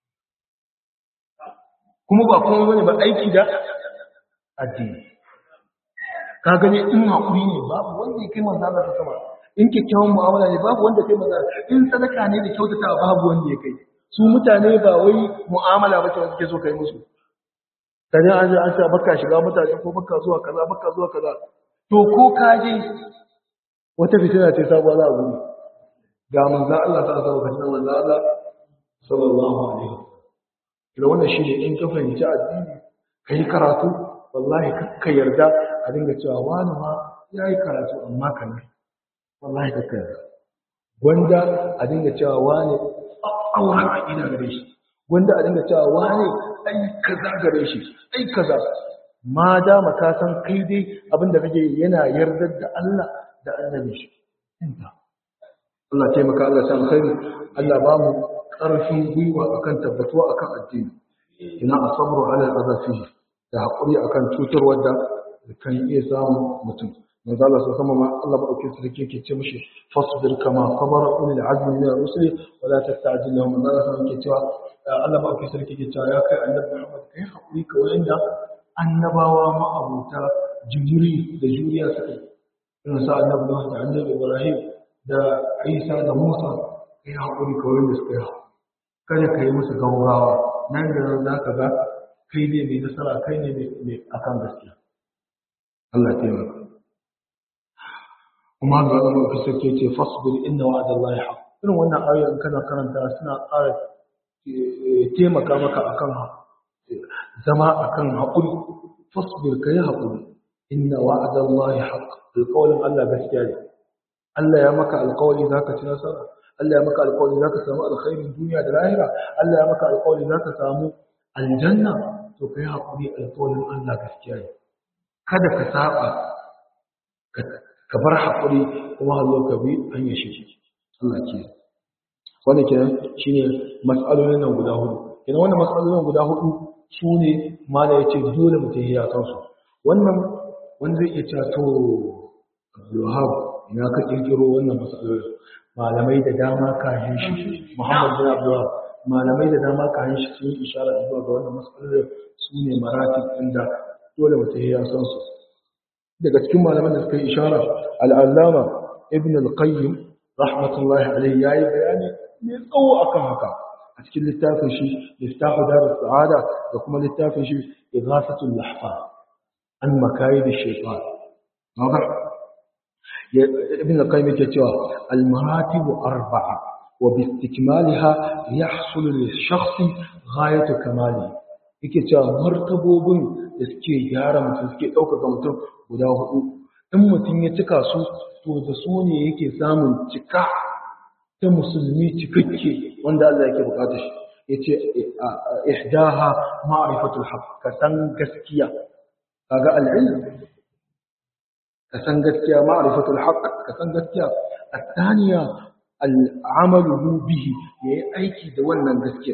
kuma ba kuma bane ba aiki da addini ka gani in hakuri ne babu wanda ya kai manzo Allah ta sama in kyakkyawan mu'amala ne babu wanda kai manzo in sadaka ne da kyautatawa babu wanda ya kai su mutane ba wai mu'amala ba ce suke so kai musu kaje an an ce baka shiga mutane ko baka zuwa kaza baka zuwa kaza to ko ka je wata fitina ce sabuwa za a gudu ga manzo Allah ta sa ka manzo Allah sallallahu alaihi wasallam kira wannan shine in ka fahimci addini kai karatu wallahi kakka yarda a dinga cewa wani ma yayi karatu amma kan wallahi kakka yarda gwanda a dinga cewa wani auren aqida gare shi gwanda a dinga cewa wani ai kaza gare shi ai kaza ma dama ka san kai dai abinda kake yana yardar da Allah da annabi shi inta Allah taimaka Allah ta alkhairi Allah ba mu ƙarfin gwiwa akan tabbatuwa akan addini ina asabru ala azafi da hakuri akan cutar wadda kan iya samun mutum manzo Allah sai kuma Allah ba dauke su dake ce mishi fasbir kama sabara ulul azmi min ar-rusul wa la tasta'jil lahum manzo Allah sai yake cewa Allah ba dauke su dake cewa ya kai annabi Muhammad kai hakuri ka wanda annabawa ma abuta jimiri da juriya suka irin sa annabi Nuh da annabi Ibrahim da Isa da Musa kai hakuri ka wanda suka yi kada ka yi musu gaugawa nan da nan za ka ga kai ne mai nasara kai ne mai akan gaskiya Allah taimaka kuma ga Allah ku sake ce fasbir inna wa'da Allah haq irin wannan ayoyin kana karanta suna ƙara taimaka maka akan zama akan haƙuri fasbir kai haƙuri inna wa'da Allah haq alƙawarin Allah gaskiya ne Allah ya maka alƙawari zaka ci nasara Allah ya maka alƙawari zaka samu alkhairin duniya da lahira Allah ya maka alƙawari zaka samu aljanna to kai haƙuri alƙawarin Allah gaskiya ne kada ka saba ka bar haƙuri kuma hallo ka bi hanyar shi Allah ke wannan kenan shine mas'alolin nan guda hudu kenan wannan mas'alolin guda hudu su ne mala yace dole mutum ya san su wannan wanda zai iya cewa to Abdulwahab ina ka kirkiro wannan mas'alolin malamai da dama kafin shi Muhammad bin Abdulwahab malamai da dama ka shi sun yi ishara zuwa ga wannan matsalar su ne maratib inda dole mutum ya san su daga cikin malaman da suka yi ishara al'allama ibn al-qayyim rahmatullahi alaihi yayi bayani mai tsawo akan haka a cikin littafin shi littafin darus sa'ada da kuma littafin shi ighasatul lahfa an makayid ash-shaytan wadah ibn al-qayyim yake cewa al-maratib arba'a wa bi istikmalha yahsul lish-shakhs ghayatu kamali yake cewa martabobin da suke gyara mutum suke ɗaukaka mutum guda hudu in mutum ya cika su to da su ne yake samun cika ta musulmi cikakke wanda Allah yake bukata shi yace ihdaha ma'rifatul haqq ka san gaskiya kaga al-ilm ka san gaskiya ma'rifatul haqq ka san gaskiya الثانية العمل به yayi aiki da wannan gaskiya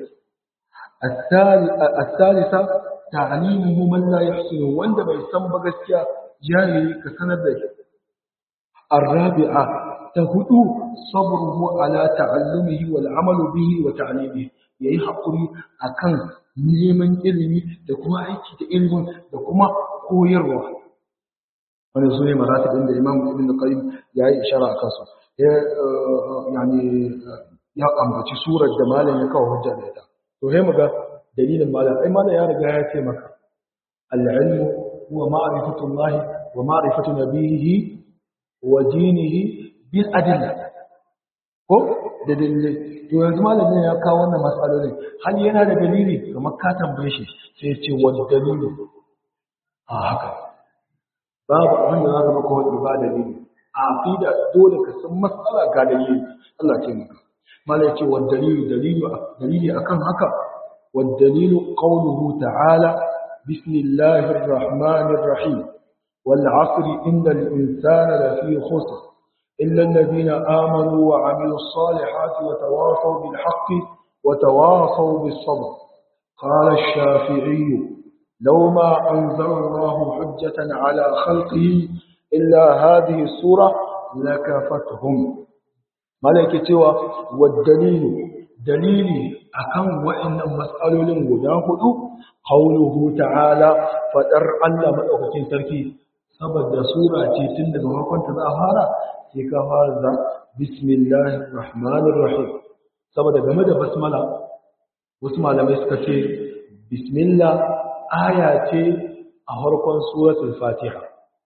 الثالثة تعليمه من لا يحسن wanda bai san ba gaskiya jahili ka sanar da shi الرابعة تهدو صبره على تعلمه والعمل به وتعليمه yayi hakuri akan neman ilimi da kuma aiki da ilimin da kuma koyarwa wani su ne maratibin da imam ibn qayyim ya yi ishara a kansu yani ya ambaci surar da malam ya kawo hujja da ita to sai muga dalilin malam ai malam ya riga ya ce maka al-ilmu huwa ma'rifatullahi wa ma'rifatu nabiyhi wa dinihi bil adilla ko da dalilai to yanzu malamin ya kawo wannan matsalolin hal yana da dalili kamar ka tambaye shi sai ya ce wani dalili a haka babu abin da za ka maka wani ba dalili a aqida dole ka san matsala ga dalili Allah ce maka malai ce wa dalilu dalilu dalili akan haka wa dalilu qawluhu ta'ala bismillahir rahmanir rahim wal 'asri innal insana lafi khusr illa alladhina amanu wa 'amilus salihati wa tawasaw bil haqqi wa tawasaw bis sabr qala ash-shafi'i لو ما أنزل الله حجة على خلقه إلا هذه السورة لكفتهم ملكة والدليل دليل أكم وإن مسألة وجاهد قوله تعالى فدر الله مدوكين سركي saboda sura ce tun daga farkon ta za fara sai ka fara da bismillahir rahmanir rahim saboda game da basmala wasu malamai suka ce bismillah aya ce a harkon suratul fatiha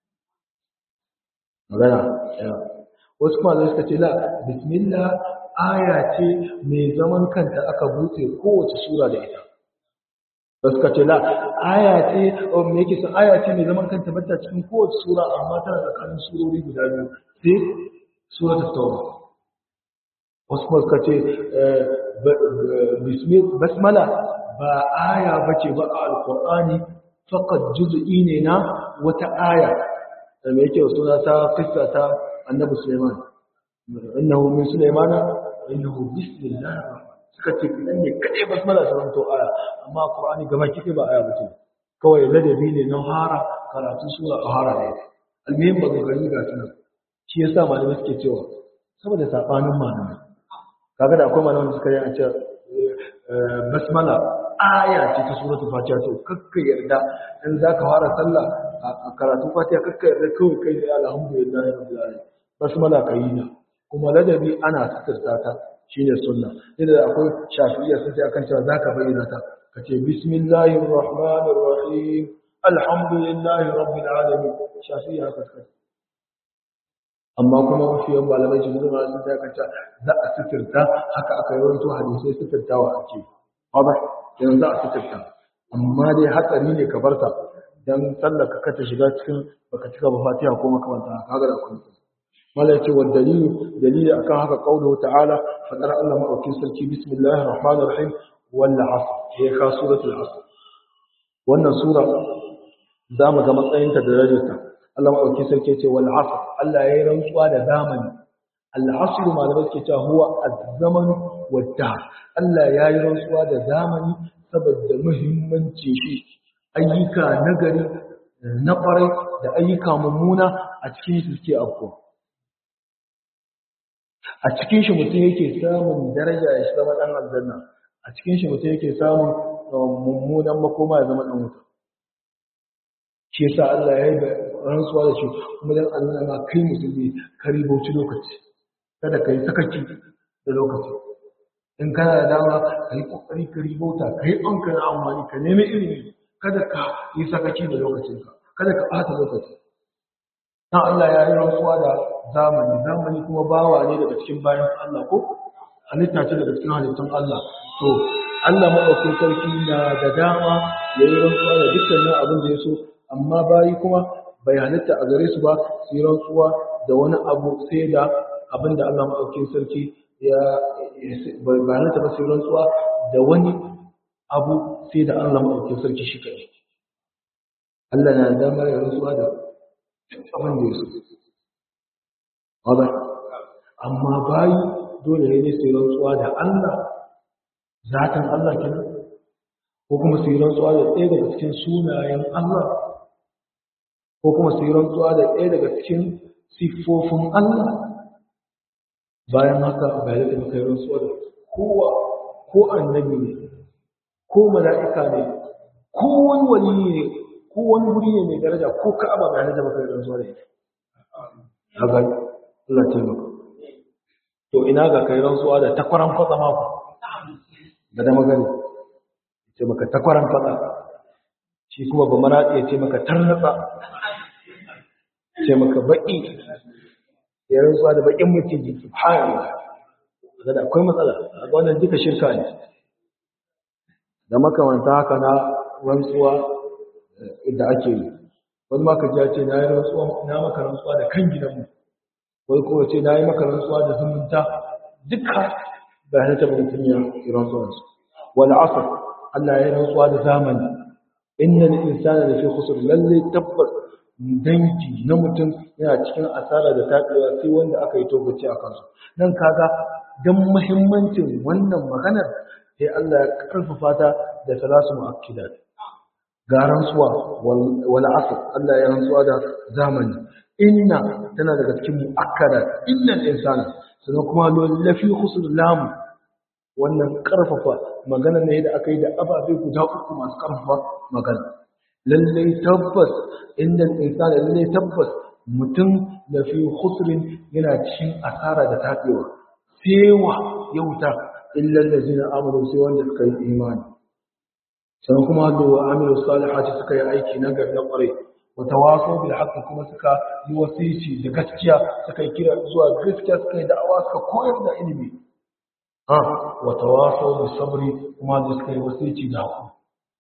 magana wasu kuma suka ce la bismillah aya ce mai zaman kanta aka buɗe kowace sura da ita wasu suka ce la aya ce me yake son aya ce mai zaman kanta bata cikin kowace sura amma tana tsakanin surori guda biyu sai suratul tauba wasu kuma suka ce basmala ba aya bace ba a alqur'ani faqat juz'i ne na wata aya da me yake suna ta kissa ta annabi Sulaiman innahu min Sulaimana innahu bismillah suka ce kidan ne kadai basmala ta zanto aya amma qur'ani gaba kike ba aya bace kawai ladabi ne na hara karatu sura a hara ne almuhim ba ga gani ga sunan shi yasa malamai suke cewa saboda sabanin malamai kaga da akwai malamai suka yi a ce basmala aya ce ta suratul fatiha to kakka yarda in zaka fara sallah a karatu fatiha kakka yarda kawai kai da alhamdulillah rabbil alamin basmala kai na kuma ladabi ana sitirta ta shine sunna inda akwai shafi'iyya sun ce akan cewa zaka bayyana ta kace bismillahir rahmanir rahim alhamdulillahi rabbil alamin shafi'iyya haka suka amma kuma mafiyan malamai shi zuwa sun ta kanta za a sitirta haka aka yi rawaito hadisai sitirtawa ake ba yanzu za a sitirta amma dai hatsari ne ka barta dan sallaka ka ta shiga cikin baka cika ba fatiha ko makamanta haka ga da akwai mala yace wa dalilu dalili akan haka qauluhu ta'ala fadar Allah madaukin sarki bismillahir rahmanir rahim wal asr ya ka suratul asr wannan sura za mu ga matsayinta da darajarta Allah madaukin sarki yace wal asr Allah yayi rantsuwa da zamani al asr malamai suke cewa huwa az-zaman wad-dahr Allah yayi rantsuwa da zamani saboda muhimmancin shi ayyuka nagari na kwarai da ayyuka mummuna a cikin su suke afkuwa a cikin shi mutum yake samun daraja ya zama dan aljanna a a cikin shi mutum yake samun mummunan makoma ya zama ɗan wuta shi yasa Allah ya yi da rantsuwa da shi kuma dan Allah ma kai musulmi ka ribauci lokaci kada ka yi sakaki da lokaci in kana da dama ka yi kokari ka ribauta ka yi an kana amfani ka nemi ilimi kada ka yi sakaki da lokacinka kada ka ɓata lokaci dan Allah ya yi rantsuwa da zamani zamani kuma bawa ne daga cikin bayan Allah ko halitta ce daga cikin halittun Allah to Allah maɗaukin sarki na da dama ya yi rantsuwa da dukkanin abin da ya so amma bayi kuma bai halitta a gare su ba su yi rantsuwa da wani abu sai da abin da Allah maɗaukin sarki ya bai halitta ba su yi rantsuwa da wani abu sai da Allah maɗaukin sarki shi kai Allah na da damar ya rantsuwa da abin da ya so wadda amma bayi dole ne su yi rantsuwa da Allah zaton Allah kenan ko kuma su yi rantsuwa da ɗaya daga cikin sunayen Allah ko kuma su yi rantsuwa da ɗaya daga cikin siffofin Allah bayan haka bai da muka yi rantsuwa da kowa ko annabi ne ko mala'ika ne ko wani wali ne ko wani wuri ne mai daraja ko ka'aba bai da muka yi rantsuwa da ita haka Allah ce maka to ina ga kai rantsuwa da takwaran kwatsa mako da da magani ce maka takwaran kwatsa shi kuma ba maraɗi ya ce maka tarnatsa ce maka baƙi ya rantsuwa da baƙin maciji subhanallah da da akwai matsala a wannan duka shirka ne da makamanta haka na rantsuwa da ake yi wani maka ji ce na yi rantsuwa na maka rantsuwa da kan gidanmu wai kuma ce na yi maka rantsuwa da zumunta duka ba halitta ba mutum ya yi rantsuwarsu wal asr Allah ya yi rantsuwa da zamani innal insana lafi khusr lalle tabbas danki na mutum yana cikin asara da tabewa sai wanda aka yi tobaci a kansu dan kaga dan muhimmancin wannan maganar sai Allah ya karfafa ta da salasu muakkidat ga rantsuwa wal asr Allah ya rantsuwa da zamani inna tana daga cikin muakkadat innal insana sannan kuma lafi khusr lam wannan karfafa magana ne da aka yi da ababe guda uku masu karfafa magana lallai tabbas inda insani lallai tabbas mutum da fi khusrin yana cikin asara da tabewa sewa yauta illa allazina amanu sai wanda suka yi imani sannan kuma da wa amilu salihati suka yi aiki na gari na kwarai wa tawasaw bil haqq kuma suka yi wasici da gaskiya suka yi kira zuwa gaskiya suka yi da'awa suka koyar da ilimi wa tawasaw bis sabri kuma da suka yi wasici da hakuri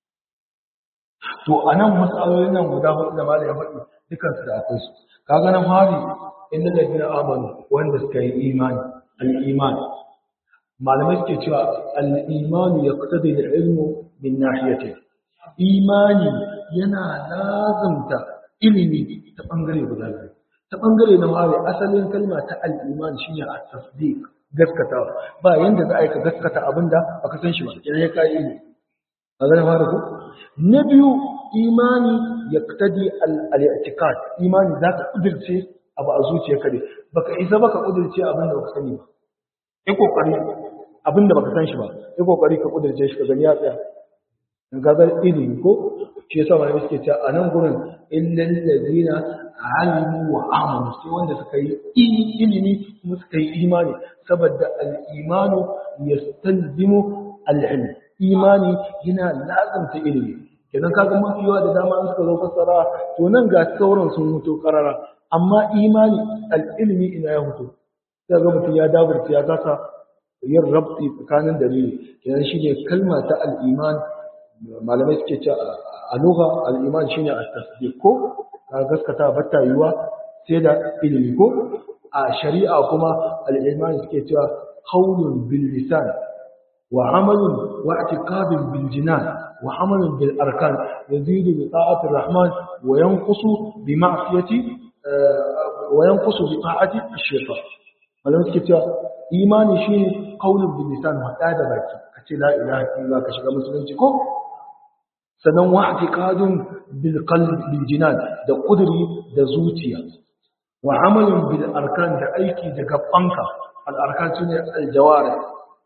to anan masalolin nan guda hudu da malai ya faɗi dukan su da akwai su kaga nan fari inda da gina amanu wanda suka yi imani al-iman malamai suke cewa al-iman yaqtadi al-ilmu min nahiyatin imani yana lazumta ilimi ta bangare guda biyu ta bangare na fari asalin kalma ta al-iman shine at-tasdiq gaskatawa ba yanda za a yi ka gaskata abinda baka san shi ba idan ya kai ilimi a zai fara ku na biyu imani ya tadi al-i'tiqad imani za ka kudirce abu a zuciyarka ne baka isa baka kudirce abinda baka sani ba yi kokari abinda baka san shi ba yi kokari ka kudirce shi ka gani ya tsaya in ga zai ilimi ko shi yasa wani suke cewa a nan gurin illal ladina alimu wa amanu sai wanda suka yi ilimi kuma suka yi imani saboda al-imanu yastalzimu al-ilm imani yana lazanta ilimi kenan kaga mafi yawa da dama an suka zo fassara to nan ga sauran sun mutu karara amma imani al-ilmi ina ya mutu sai ga mutum ya daburta ya kasa yin rabti tsakanin dalili kenan shine kalma ta al-iman malamai suke ce a lugha al-iman shine at-tasdiq ko ka gaskata batta yiwa sai da ilimi ko a shari'a kuma al-iman suke cewa qawlun bil lisan وعمل واعتقاد بالجنان وعمل بالأركان يزيد بطاعة الرحمن وينقص بمعصية وينقص بطاعة الشيطان ولم تكتب إيماني شيء قول باللسان وهذا باكي كتي لا إله إلا الله كشغل مسلم تكو sannan wa i'tiqadun bil qalbi bil jinan da kuduri da zuciya wa amalun bil arkan da aiki da gabanka al arkan sune al jawarih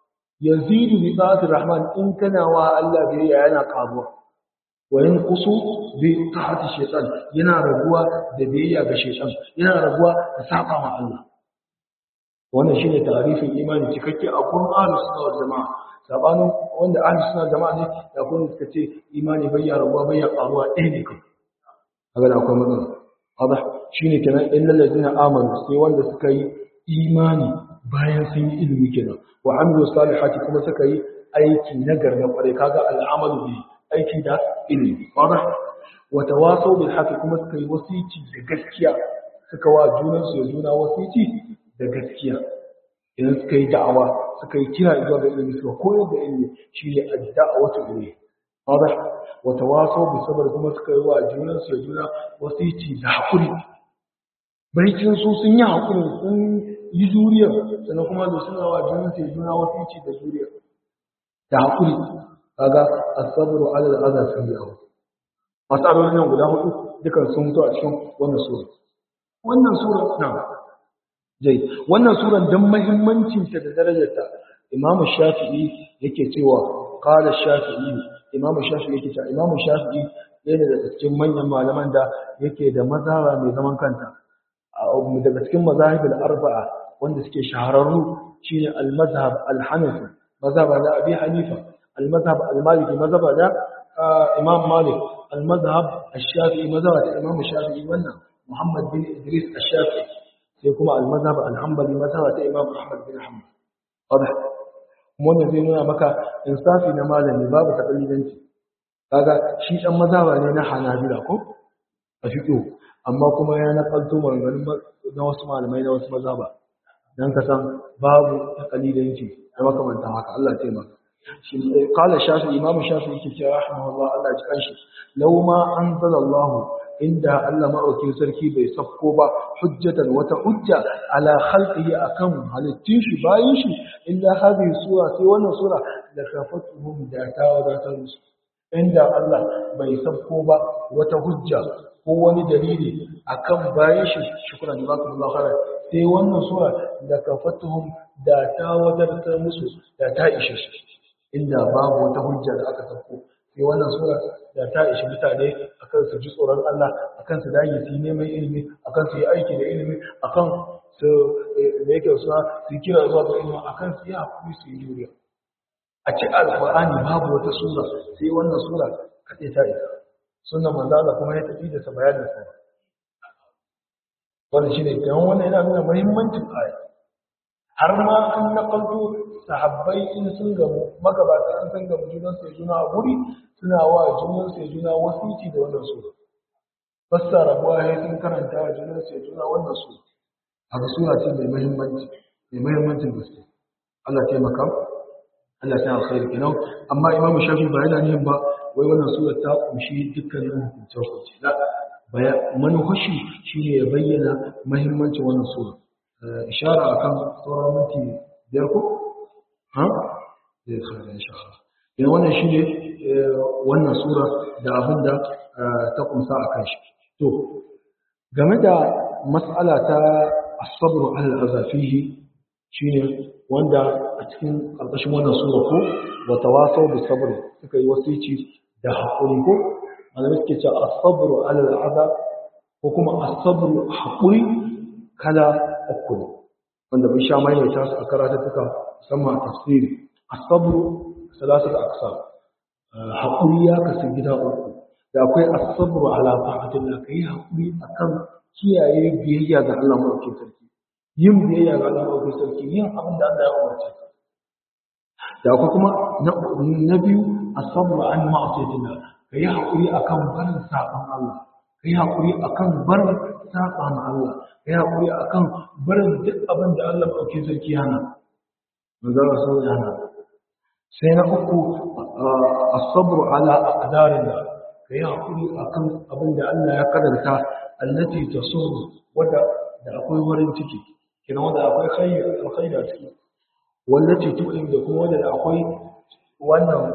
yazidu bi ta'ati rahman in kana wa Allah biyayya yana karuwa wa yanqusu bi ta'ati shaytan yana raguwa da biyayya ga shaytan yana raguwa da saba ma Allah wannan shine tarifin imani cikakke a kun ahlus sunna wal jamaa sabanin wanda ahlus sunna jama'a ne da kun suka ce imani bai ya rabuwa bai ya karuwa ɗaya ne kai kaga da akwai matsala hada shine kenan illal ladina amanu sai wanda suka yi imani bayan sun yi ilimi kenan wa amilu salihati kuma suka yi aiki na garna kware kaga al'amalu bi aiki da ilimi hada wa tawasaw bil haqqi kuma suka yi wasici da gaskiya suka wa junansu ya juna wasici da gaskiya idan suka yi da'awa suka yi kira zuwa ga ilimi suka koyar da ilimi shi ne ad-da'watu ilayhi hada wa tawasaw bi sabr kuma suka yi wa junan su juna wasici da hakuri baitin su sun yi hakuri sun yi juriya sannan kuma da suna wa junan su juna wasici da juriya da hakuri kaga as-sabru 'ala al-adha sayyi'u masalolin nan guda hudu dukan sun mutu a cikin wannan sura wannan sura na jai wannan suran dan muhimmancin ta da darajarta Imam Shafi'i yake cewa qala Shafi'i Imam Shafi'i yake cewa Imam Shafi'i yana da cikin manyan malaman da yake da mazhaba mai zaman kanta daga cikin mazahib al-arba'a wanda suke shahararru shine al-mazhab al-Hanafi mazhab da Abi Hanifa al-mazhab al-Maliki mazhab da Imam Malik al-mazhab al-Shafi'i mazhab da Imam Shafi'i wannan Muhammad bin Idris al-Shafi'i sai kuma al-mazhab al-hanbali mazhaba ta imam ahmad bin hanbal wadah wannan zai nuna maka insafi na malami babu takalidanci kaga shi dan mazhaba ne na hanabila ko a fiqh amma kuma ya nakalto maganganun na wasu malamai na wasu mazhaba dan ka san babu takalidanci da makamantan haka Allah ya taimaka shi qala shafi imam shafi yake cewa rahimahullah Allah ya ji shi law ma anzalallahu inda Allah maɗaukin sarki bai safko ba hujjatan wata hujja ala khalqihi akan halittun shi bayin shi illa hadhihi sura sai wannan sura da kafatuhum da ta wadatar musu inda Allah bai safko ba wata hujja ko wani dalili akan bayin shi shukran jazakumullahu khairan sai wannan sura da kafatuhum da ta wadatar musu da ta ishe su inda babu wata hujja da aka safko sai wannan sura da ta ishi mutane akan su ji tsoron Allah akan su dage su yi neman ilimi akan su yi aiki da ilimi akan su da yake suna su kira zuwa ga ilimi akan su yi hakuri su yi juriya a ci alqur'ani babu wata sura sai wannan sura kaɗai ta isa sunan manzo Allah kuma ya tafi da sa bayanin sa wannan shine kan wannan yana nuna muhimmancin aya har ma an nakalto sahabbai in sun gamu magabata an san gamu junan sai juna a guri suna wa junan sai juna wasiti da wannan sura fassara buwa ya sun karanta wa junan sai juna wannan sura haka sura ce mai muhimmanci mai muhimmancin gaske Allah taimaka Allah ta alkhairi kenan amma imamu shafi ba yana yin ba wai wannan sura ta kunshi dukkanin hukunce hukunce la manufashi shine ya bayyana muhimmancin wannan sura ishara akan sauran minti biyar ko ha zai kare insha Allah idan wannan shine wannan sura da abin da ta kumsa akan shi to game da mas'ala ta as-sabr ala al-azafihi shine wanda a cikin karkashin wannan sura ko wa tawasaw bis sabr suka yi wasici da hakuri ko malamai suke cewa as-sabr ala al-azab ko kuma as-sabr hakuri kala uku ne wanda mun sha maimaita su a karatattuka musamman a tafsiri asabru salasatu aqsam haƙuri ya kasu gida uku da akwai asabru ala ta'atillah kai haƙuri akan kiyaye biyayya ga Allah madaukakin sarki yin biyayya ga Allah madaukakin sarki yin abin da Allah ya umarce ka da akwai kuma na biyu asabru an ma'asiyatillah kai haƙuri akan barin saban Allah kai haƙuri akan barin saba ma Allah kai haƙuri akan barin duk abin da Allah madaukakin sarki yana manzara sun yana sai na uku as-sabr ala aqdarillah kai hakuri akan abin da Allah ya karanta allati tasur wanda da akwai wurin ciki kina wanda akwai khayr alkhayr a ciki wallati tu'in da kuma wanda akwai wannan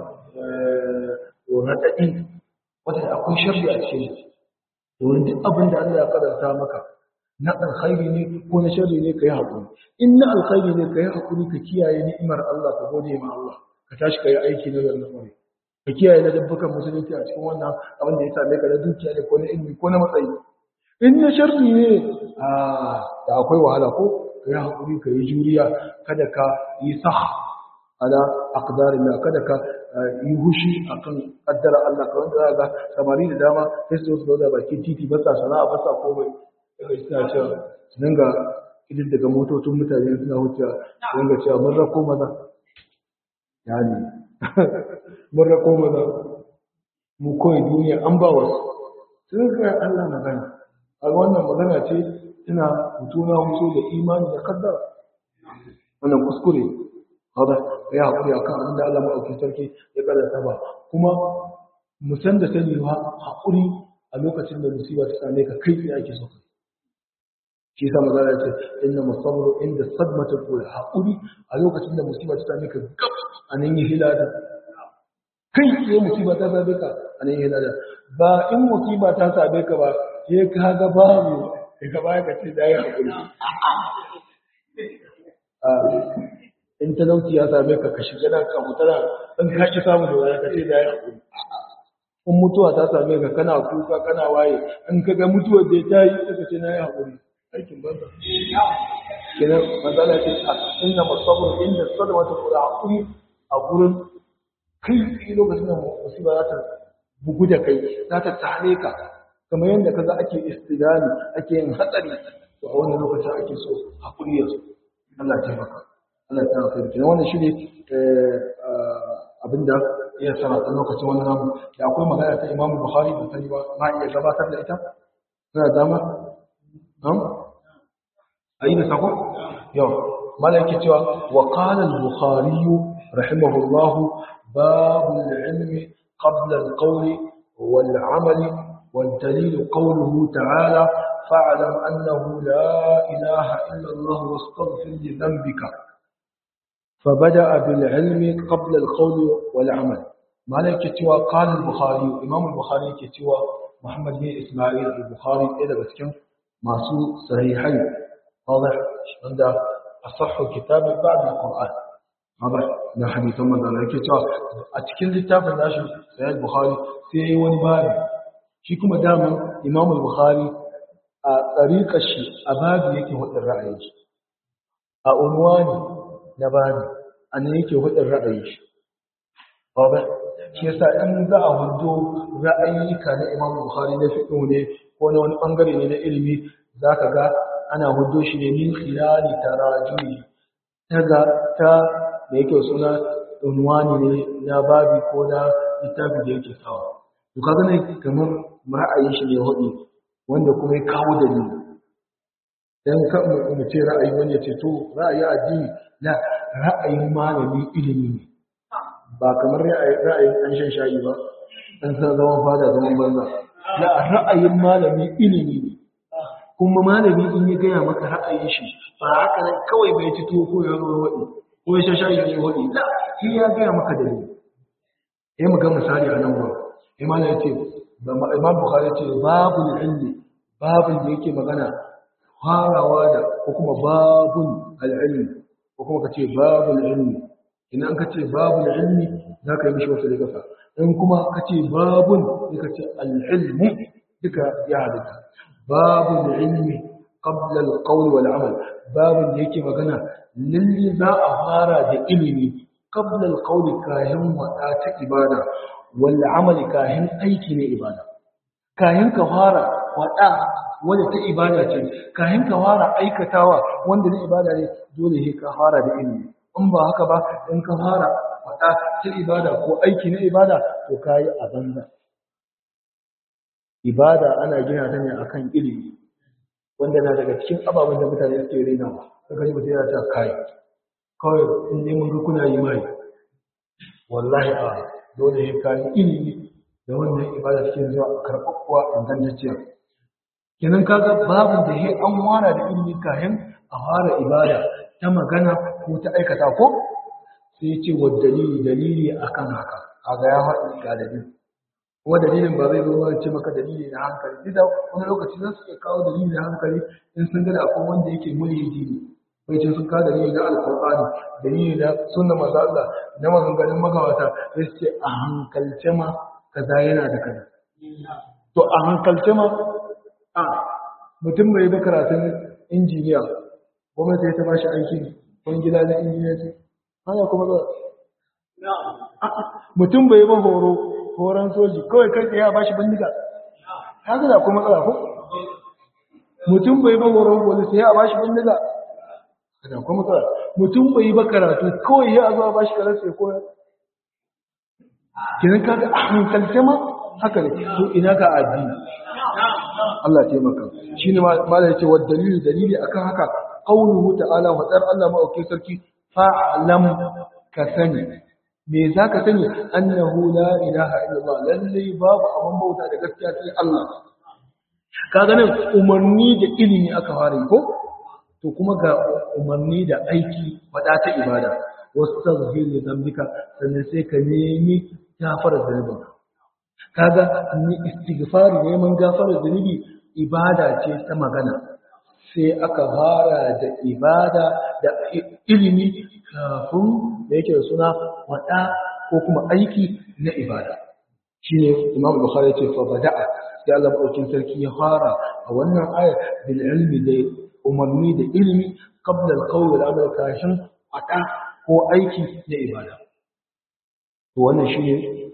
radadi wanda akwai sharri a cikin domin duk abin da Allah ya karanta maka na alkhairi ne ko na sharri ne kai hakuri in na alkhairi ne kai hakuri ka kiyaye ni'imar Allah ka gode ma Allah ka tashi kai aiki na garin kwarai ka kiyaye na dabbukan musulunci a cikin wannan abin da ya same ka na dukiya ne ko na ilimi ko na matsayi in na sharri ne a da akwai wahala ko ka yi hakuri ka yi juriya kada ka yi sah ala aqdarin Allah kada ka yi hushi akan kaddara Allah ka wanda za ga samari da dama sai su zo da bakin titi ba sa sana'a ba sa komai daga suna cewa su dinga idin daga motocin mutane suna wucewa su dinga cewa mun rako maza yani mun rako maza mu koyi duniya an ba wasu sun ga Allah magana a wannan magana ce ina hutuna hutu da imani da kaddara wannan kuskure hada ya haƙuri akan abin da Allah maɗauki sarki ya karanta ba kuma mu san da sani ba haƙuri a lokacin da musiba ta same ka kai tsaye ake so ka shi yasa maza ya ce inna musabru inda sadmata kula haƙuri a lokacin da musiba ta same ka gab a nan yi hilada kai tsaye musiba ta same ka a nan yi hilada ba in musiba ta same ka ba sai ka ga babu daga baya ka ce da ya haƙuri in talauci ya same ka ka shiga nan ka mutara in ka ki samu da wani ka ce da ya haƙuri in mutuwa ta same ka kana kuka kana waye in ka ga mutuwar da ta yi ka ce na ya haƙuri aikin banza kenan matsala ce a inda musabbar inda sadama ta kula haƙuri a gurin kai tsaye lokacin da musiba za ta bugu da kai za ta tare ka kamar yadda kaga ake istidani ake yin hatsari to a wannan lokacin ake so haƙuri ya so Allah ya taimaka Allah ya taimaka da wannan shine abinda ya sana a lokacin wannan namu da akwai magana ta Imam Bukhari da sani ba ma iya gabatar da ita tana dama am ayi da sako yau malaka cewa wa qala al-bukhari rahimahullah bab al-ilm qabla al-qawl wal-amal والدليل قوله تعالى فاعلم أنه لا إله إلا الله واستغفر لذنبك فبدأ بالعلم قبل القول والعمل مالك كتوى قال البخاري إمام البخاري كتوى محمد بن إسماعيل البخاري إذا بسكن ماسو صحيحين واضح عند أصح كتاب بعد القرآن واضح na hadisan manzon yake cewa a cikin littafin nashi sahih bukhari sai wani babi shi kuma daman imam al-bukhari a tsariƙar shi a babu yake hudun ra'ayin shi a unwani na babu a nan yake hudun ra'ayin shi ba shi yasa in za a hudo ra'ayyuka na imam al-bukhari na fiqh ne ko na wani bangare ne na ilimi zaka ga ana hudo shi ne min khilali tarajumi daga ta da yake suna unwani ne na babi ko na littafi da yake sawa to kaga ne kamar ra'ayin shi ne hudu wanda kuma ya kawo dalili dan ka mu ce ra'ayi wani ya ce to ra'ayi addini la ra'ayin malami ilimi ne ba kamar ra'ayin an shan shayi ba dan san zaman fada zaman banza la ra'ayin malami ilimi ne kuma malami in ya gaya maka ra'ayin shi ba haka nan kawai bai ci tuwo ko ya zo wadi ko ya shan shayi ne wadi la shi ya gaya maka dalili eh mu ga misali a nan gurin imam ya ce imam bukhari ce babu ilmi babun da yake magana farawa da ko kuma babun al'ilmi ko kuma ka ce babul ilmi idan ka ce babul ilmi za ka yi mishi wasu rigasa in kuma ka ce babun sai ka ce al'ilmi duka ya halitta babul ilmi qabla al-qawl wal amal babun da yake magana lalle za a fara da ilimi qabla al-qawl kayan wada ta ibada wal amali kayan aiki ne ibada kayan ka fara wada wanda ta ibada ce kayan ka fara aikatawa wanda na ibada ne dole ne ka fara da ilimi in ba haka ba in ka fara wada ta ibada ko aiki na ibada to kayi a banza ibada ana gina ta ne akan ilimi wanda na daga cikin ababen da mutane suke renawa kaga ji mutum yana ta kai kawai in ne mun ga kuna yi mai wallahi a dole ne kayi ilimi da wannan ibada cikin zuwa karɓaɓɓuwa ingantacciya kenan kaga babu da he an wara da ilimi kayan a fara ibada ta magana ko ta aikata ko sai ce wa dalili dalili akan haka kaga ya faɗi ga dalili kuma dalilin ba zai zo ba ce maka dalili na hankali duk da wani lokaci za su iya kawo dalili na hankali in sun ga da akwai wanda yake mulhidi ne bai ce sun kawo dalili na alkur'ani dalili na sunna manzo Allah na maganganun magawata sai su ce a hankalce ma kaza yana da kaza to a hankalce ma a mutum bai ba karatun injiniya gwamnati sai ta ba shi aiki wani gida na injiniya ce hana kuma ba mutum bai ba horo horon soji kawai kai tsaye a ba shi bindiga haka da kuma matsala ko mutum bai ba horon police ya a ba shi bindiga haka da kuma matsala mutum bai ba karatu kawai ya zo a ba shi karatu ya koyar kiran kaga a hankalce ma haka ne to ina ga addini Allah ya taimaka shine malai yace wa dalili dalili akan haka qauluhu ta'ala wa dar Allah ma'aukin sarki fa'lam ka sani me zaka sani annahu la ilaha illallah lalle babu abin bauta da gaskiya sai Allah kaga nan umarni da ilimi aka fara ko to kuma ga umarni da aiki fada ta ibada wastaghfir li dhanbika sannan sai ka nemi gafarar zunubinka kaga ni istighfari neman gafarar zunubi ibada ce ta magana sai aka fara da ibada da ilimi kafin da yake da suna wada ko kuma aiki na ibada shine Imam Bukhari ce fa bada'a sai Allah madaukin sarki ya fara a wannan aya bil ilmi da umarni da ilimi qabla al-qawl al-amal kashin wada ko aiki na ibada to wannan shine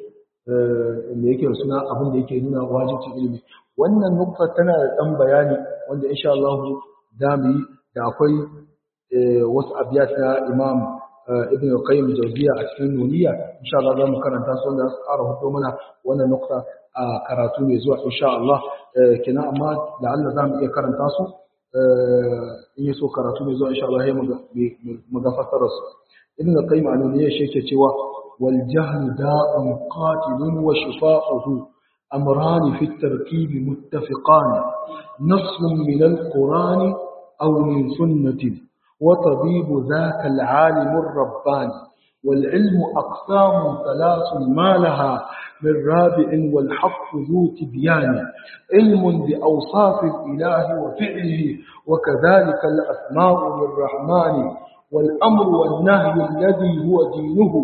me yake suna abin da yake nuna wajibcin ilimi wannan nukta tana da dan bayani wanda insha Allah da mu yi da akwai wasu abiyat na Imam Ibn Qayyim Jawziya a cikin Nuniya insha Allah za mu karanta su wanda su ƙara hudo mana wannan nukta a karatu mai zuwa insha Allah kina amma da Allah za mu iya karanta su in yi so karatu mai zuwa insha Allah ya mu ga fasarar su Ibn Qayyim a Nuniya shi yake cewa والجهل داء قاتل وشفاؤه أمران في التركيب متفقان نص من القرآن أو من سنة وطبيب ذاك العالم الرباني والعلم أقسام ثلاث ما لها من رابع والحق ذو تبيان علم بأوصاف الإله وفعله وكذلك الأسماء للرحمن والأمر والنهي الذي هو دينه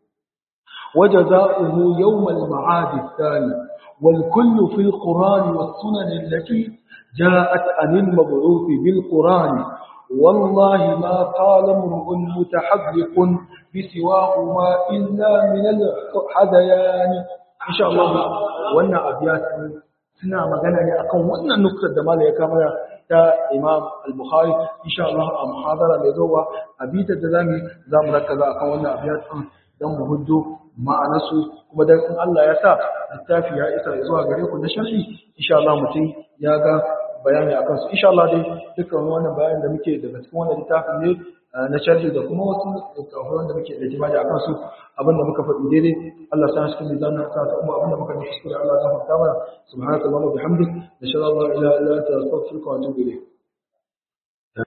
وجزاؤه يوم المعاد الثاني والكل في القرآن والسنن التي جاءت عن المبعوث بالقرآن والله ما قال امرؤ متحذق بسواهما إلا من الحذيان إن شاء الله وانا أبيات suna magana ne akan wannan nuktar da mala ya kamara ta imam al-bukhari insha Allah a muhadara mai zowa a bitar da zamu zamu rakaza akan wannan abiyat din dan mu huddo ma'anarsu kuma dan in Allah ya sa littafi ya isa zuwa gare ku na sharhi insha Allah mutum ya ga bayani akan su insha Allah dai dukkan wannan bayanin da muke daga cikin wannan littafin ne na sharhi da kuma wasu littafai wanda muke da jima'i akan su abinda muka faɗi daidai Allah sa cikin mizanin sa ta kuma abinda muka yi kuskure Allah ya gafarta mana subhanakallahumma bihamdik nashhadu an la ilaha illa anta astaghfiruka wa atubu ilayk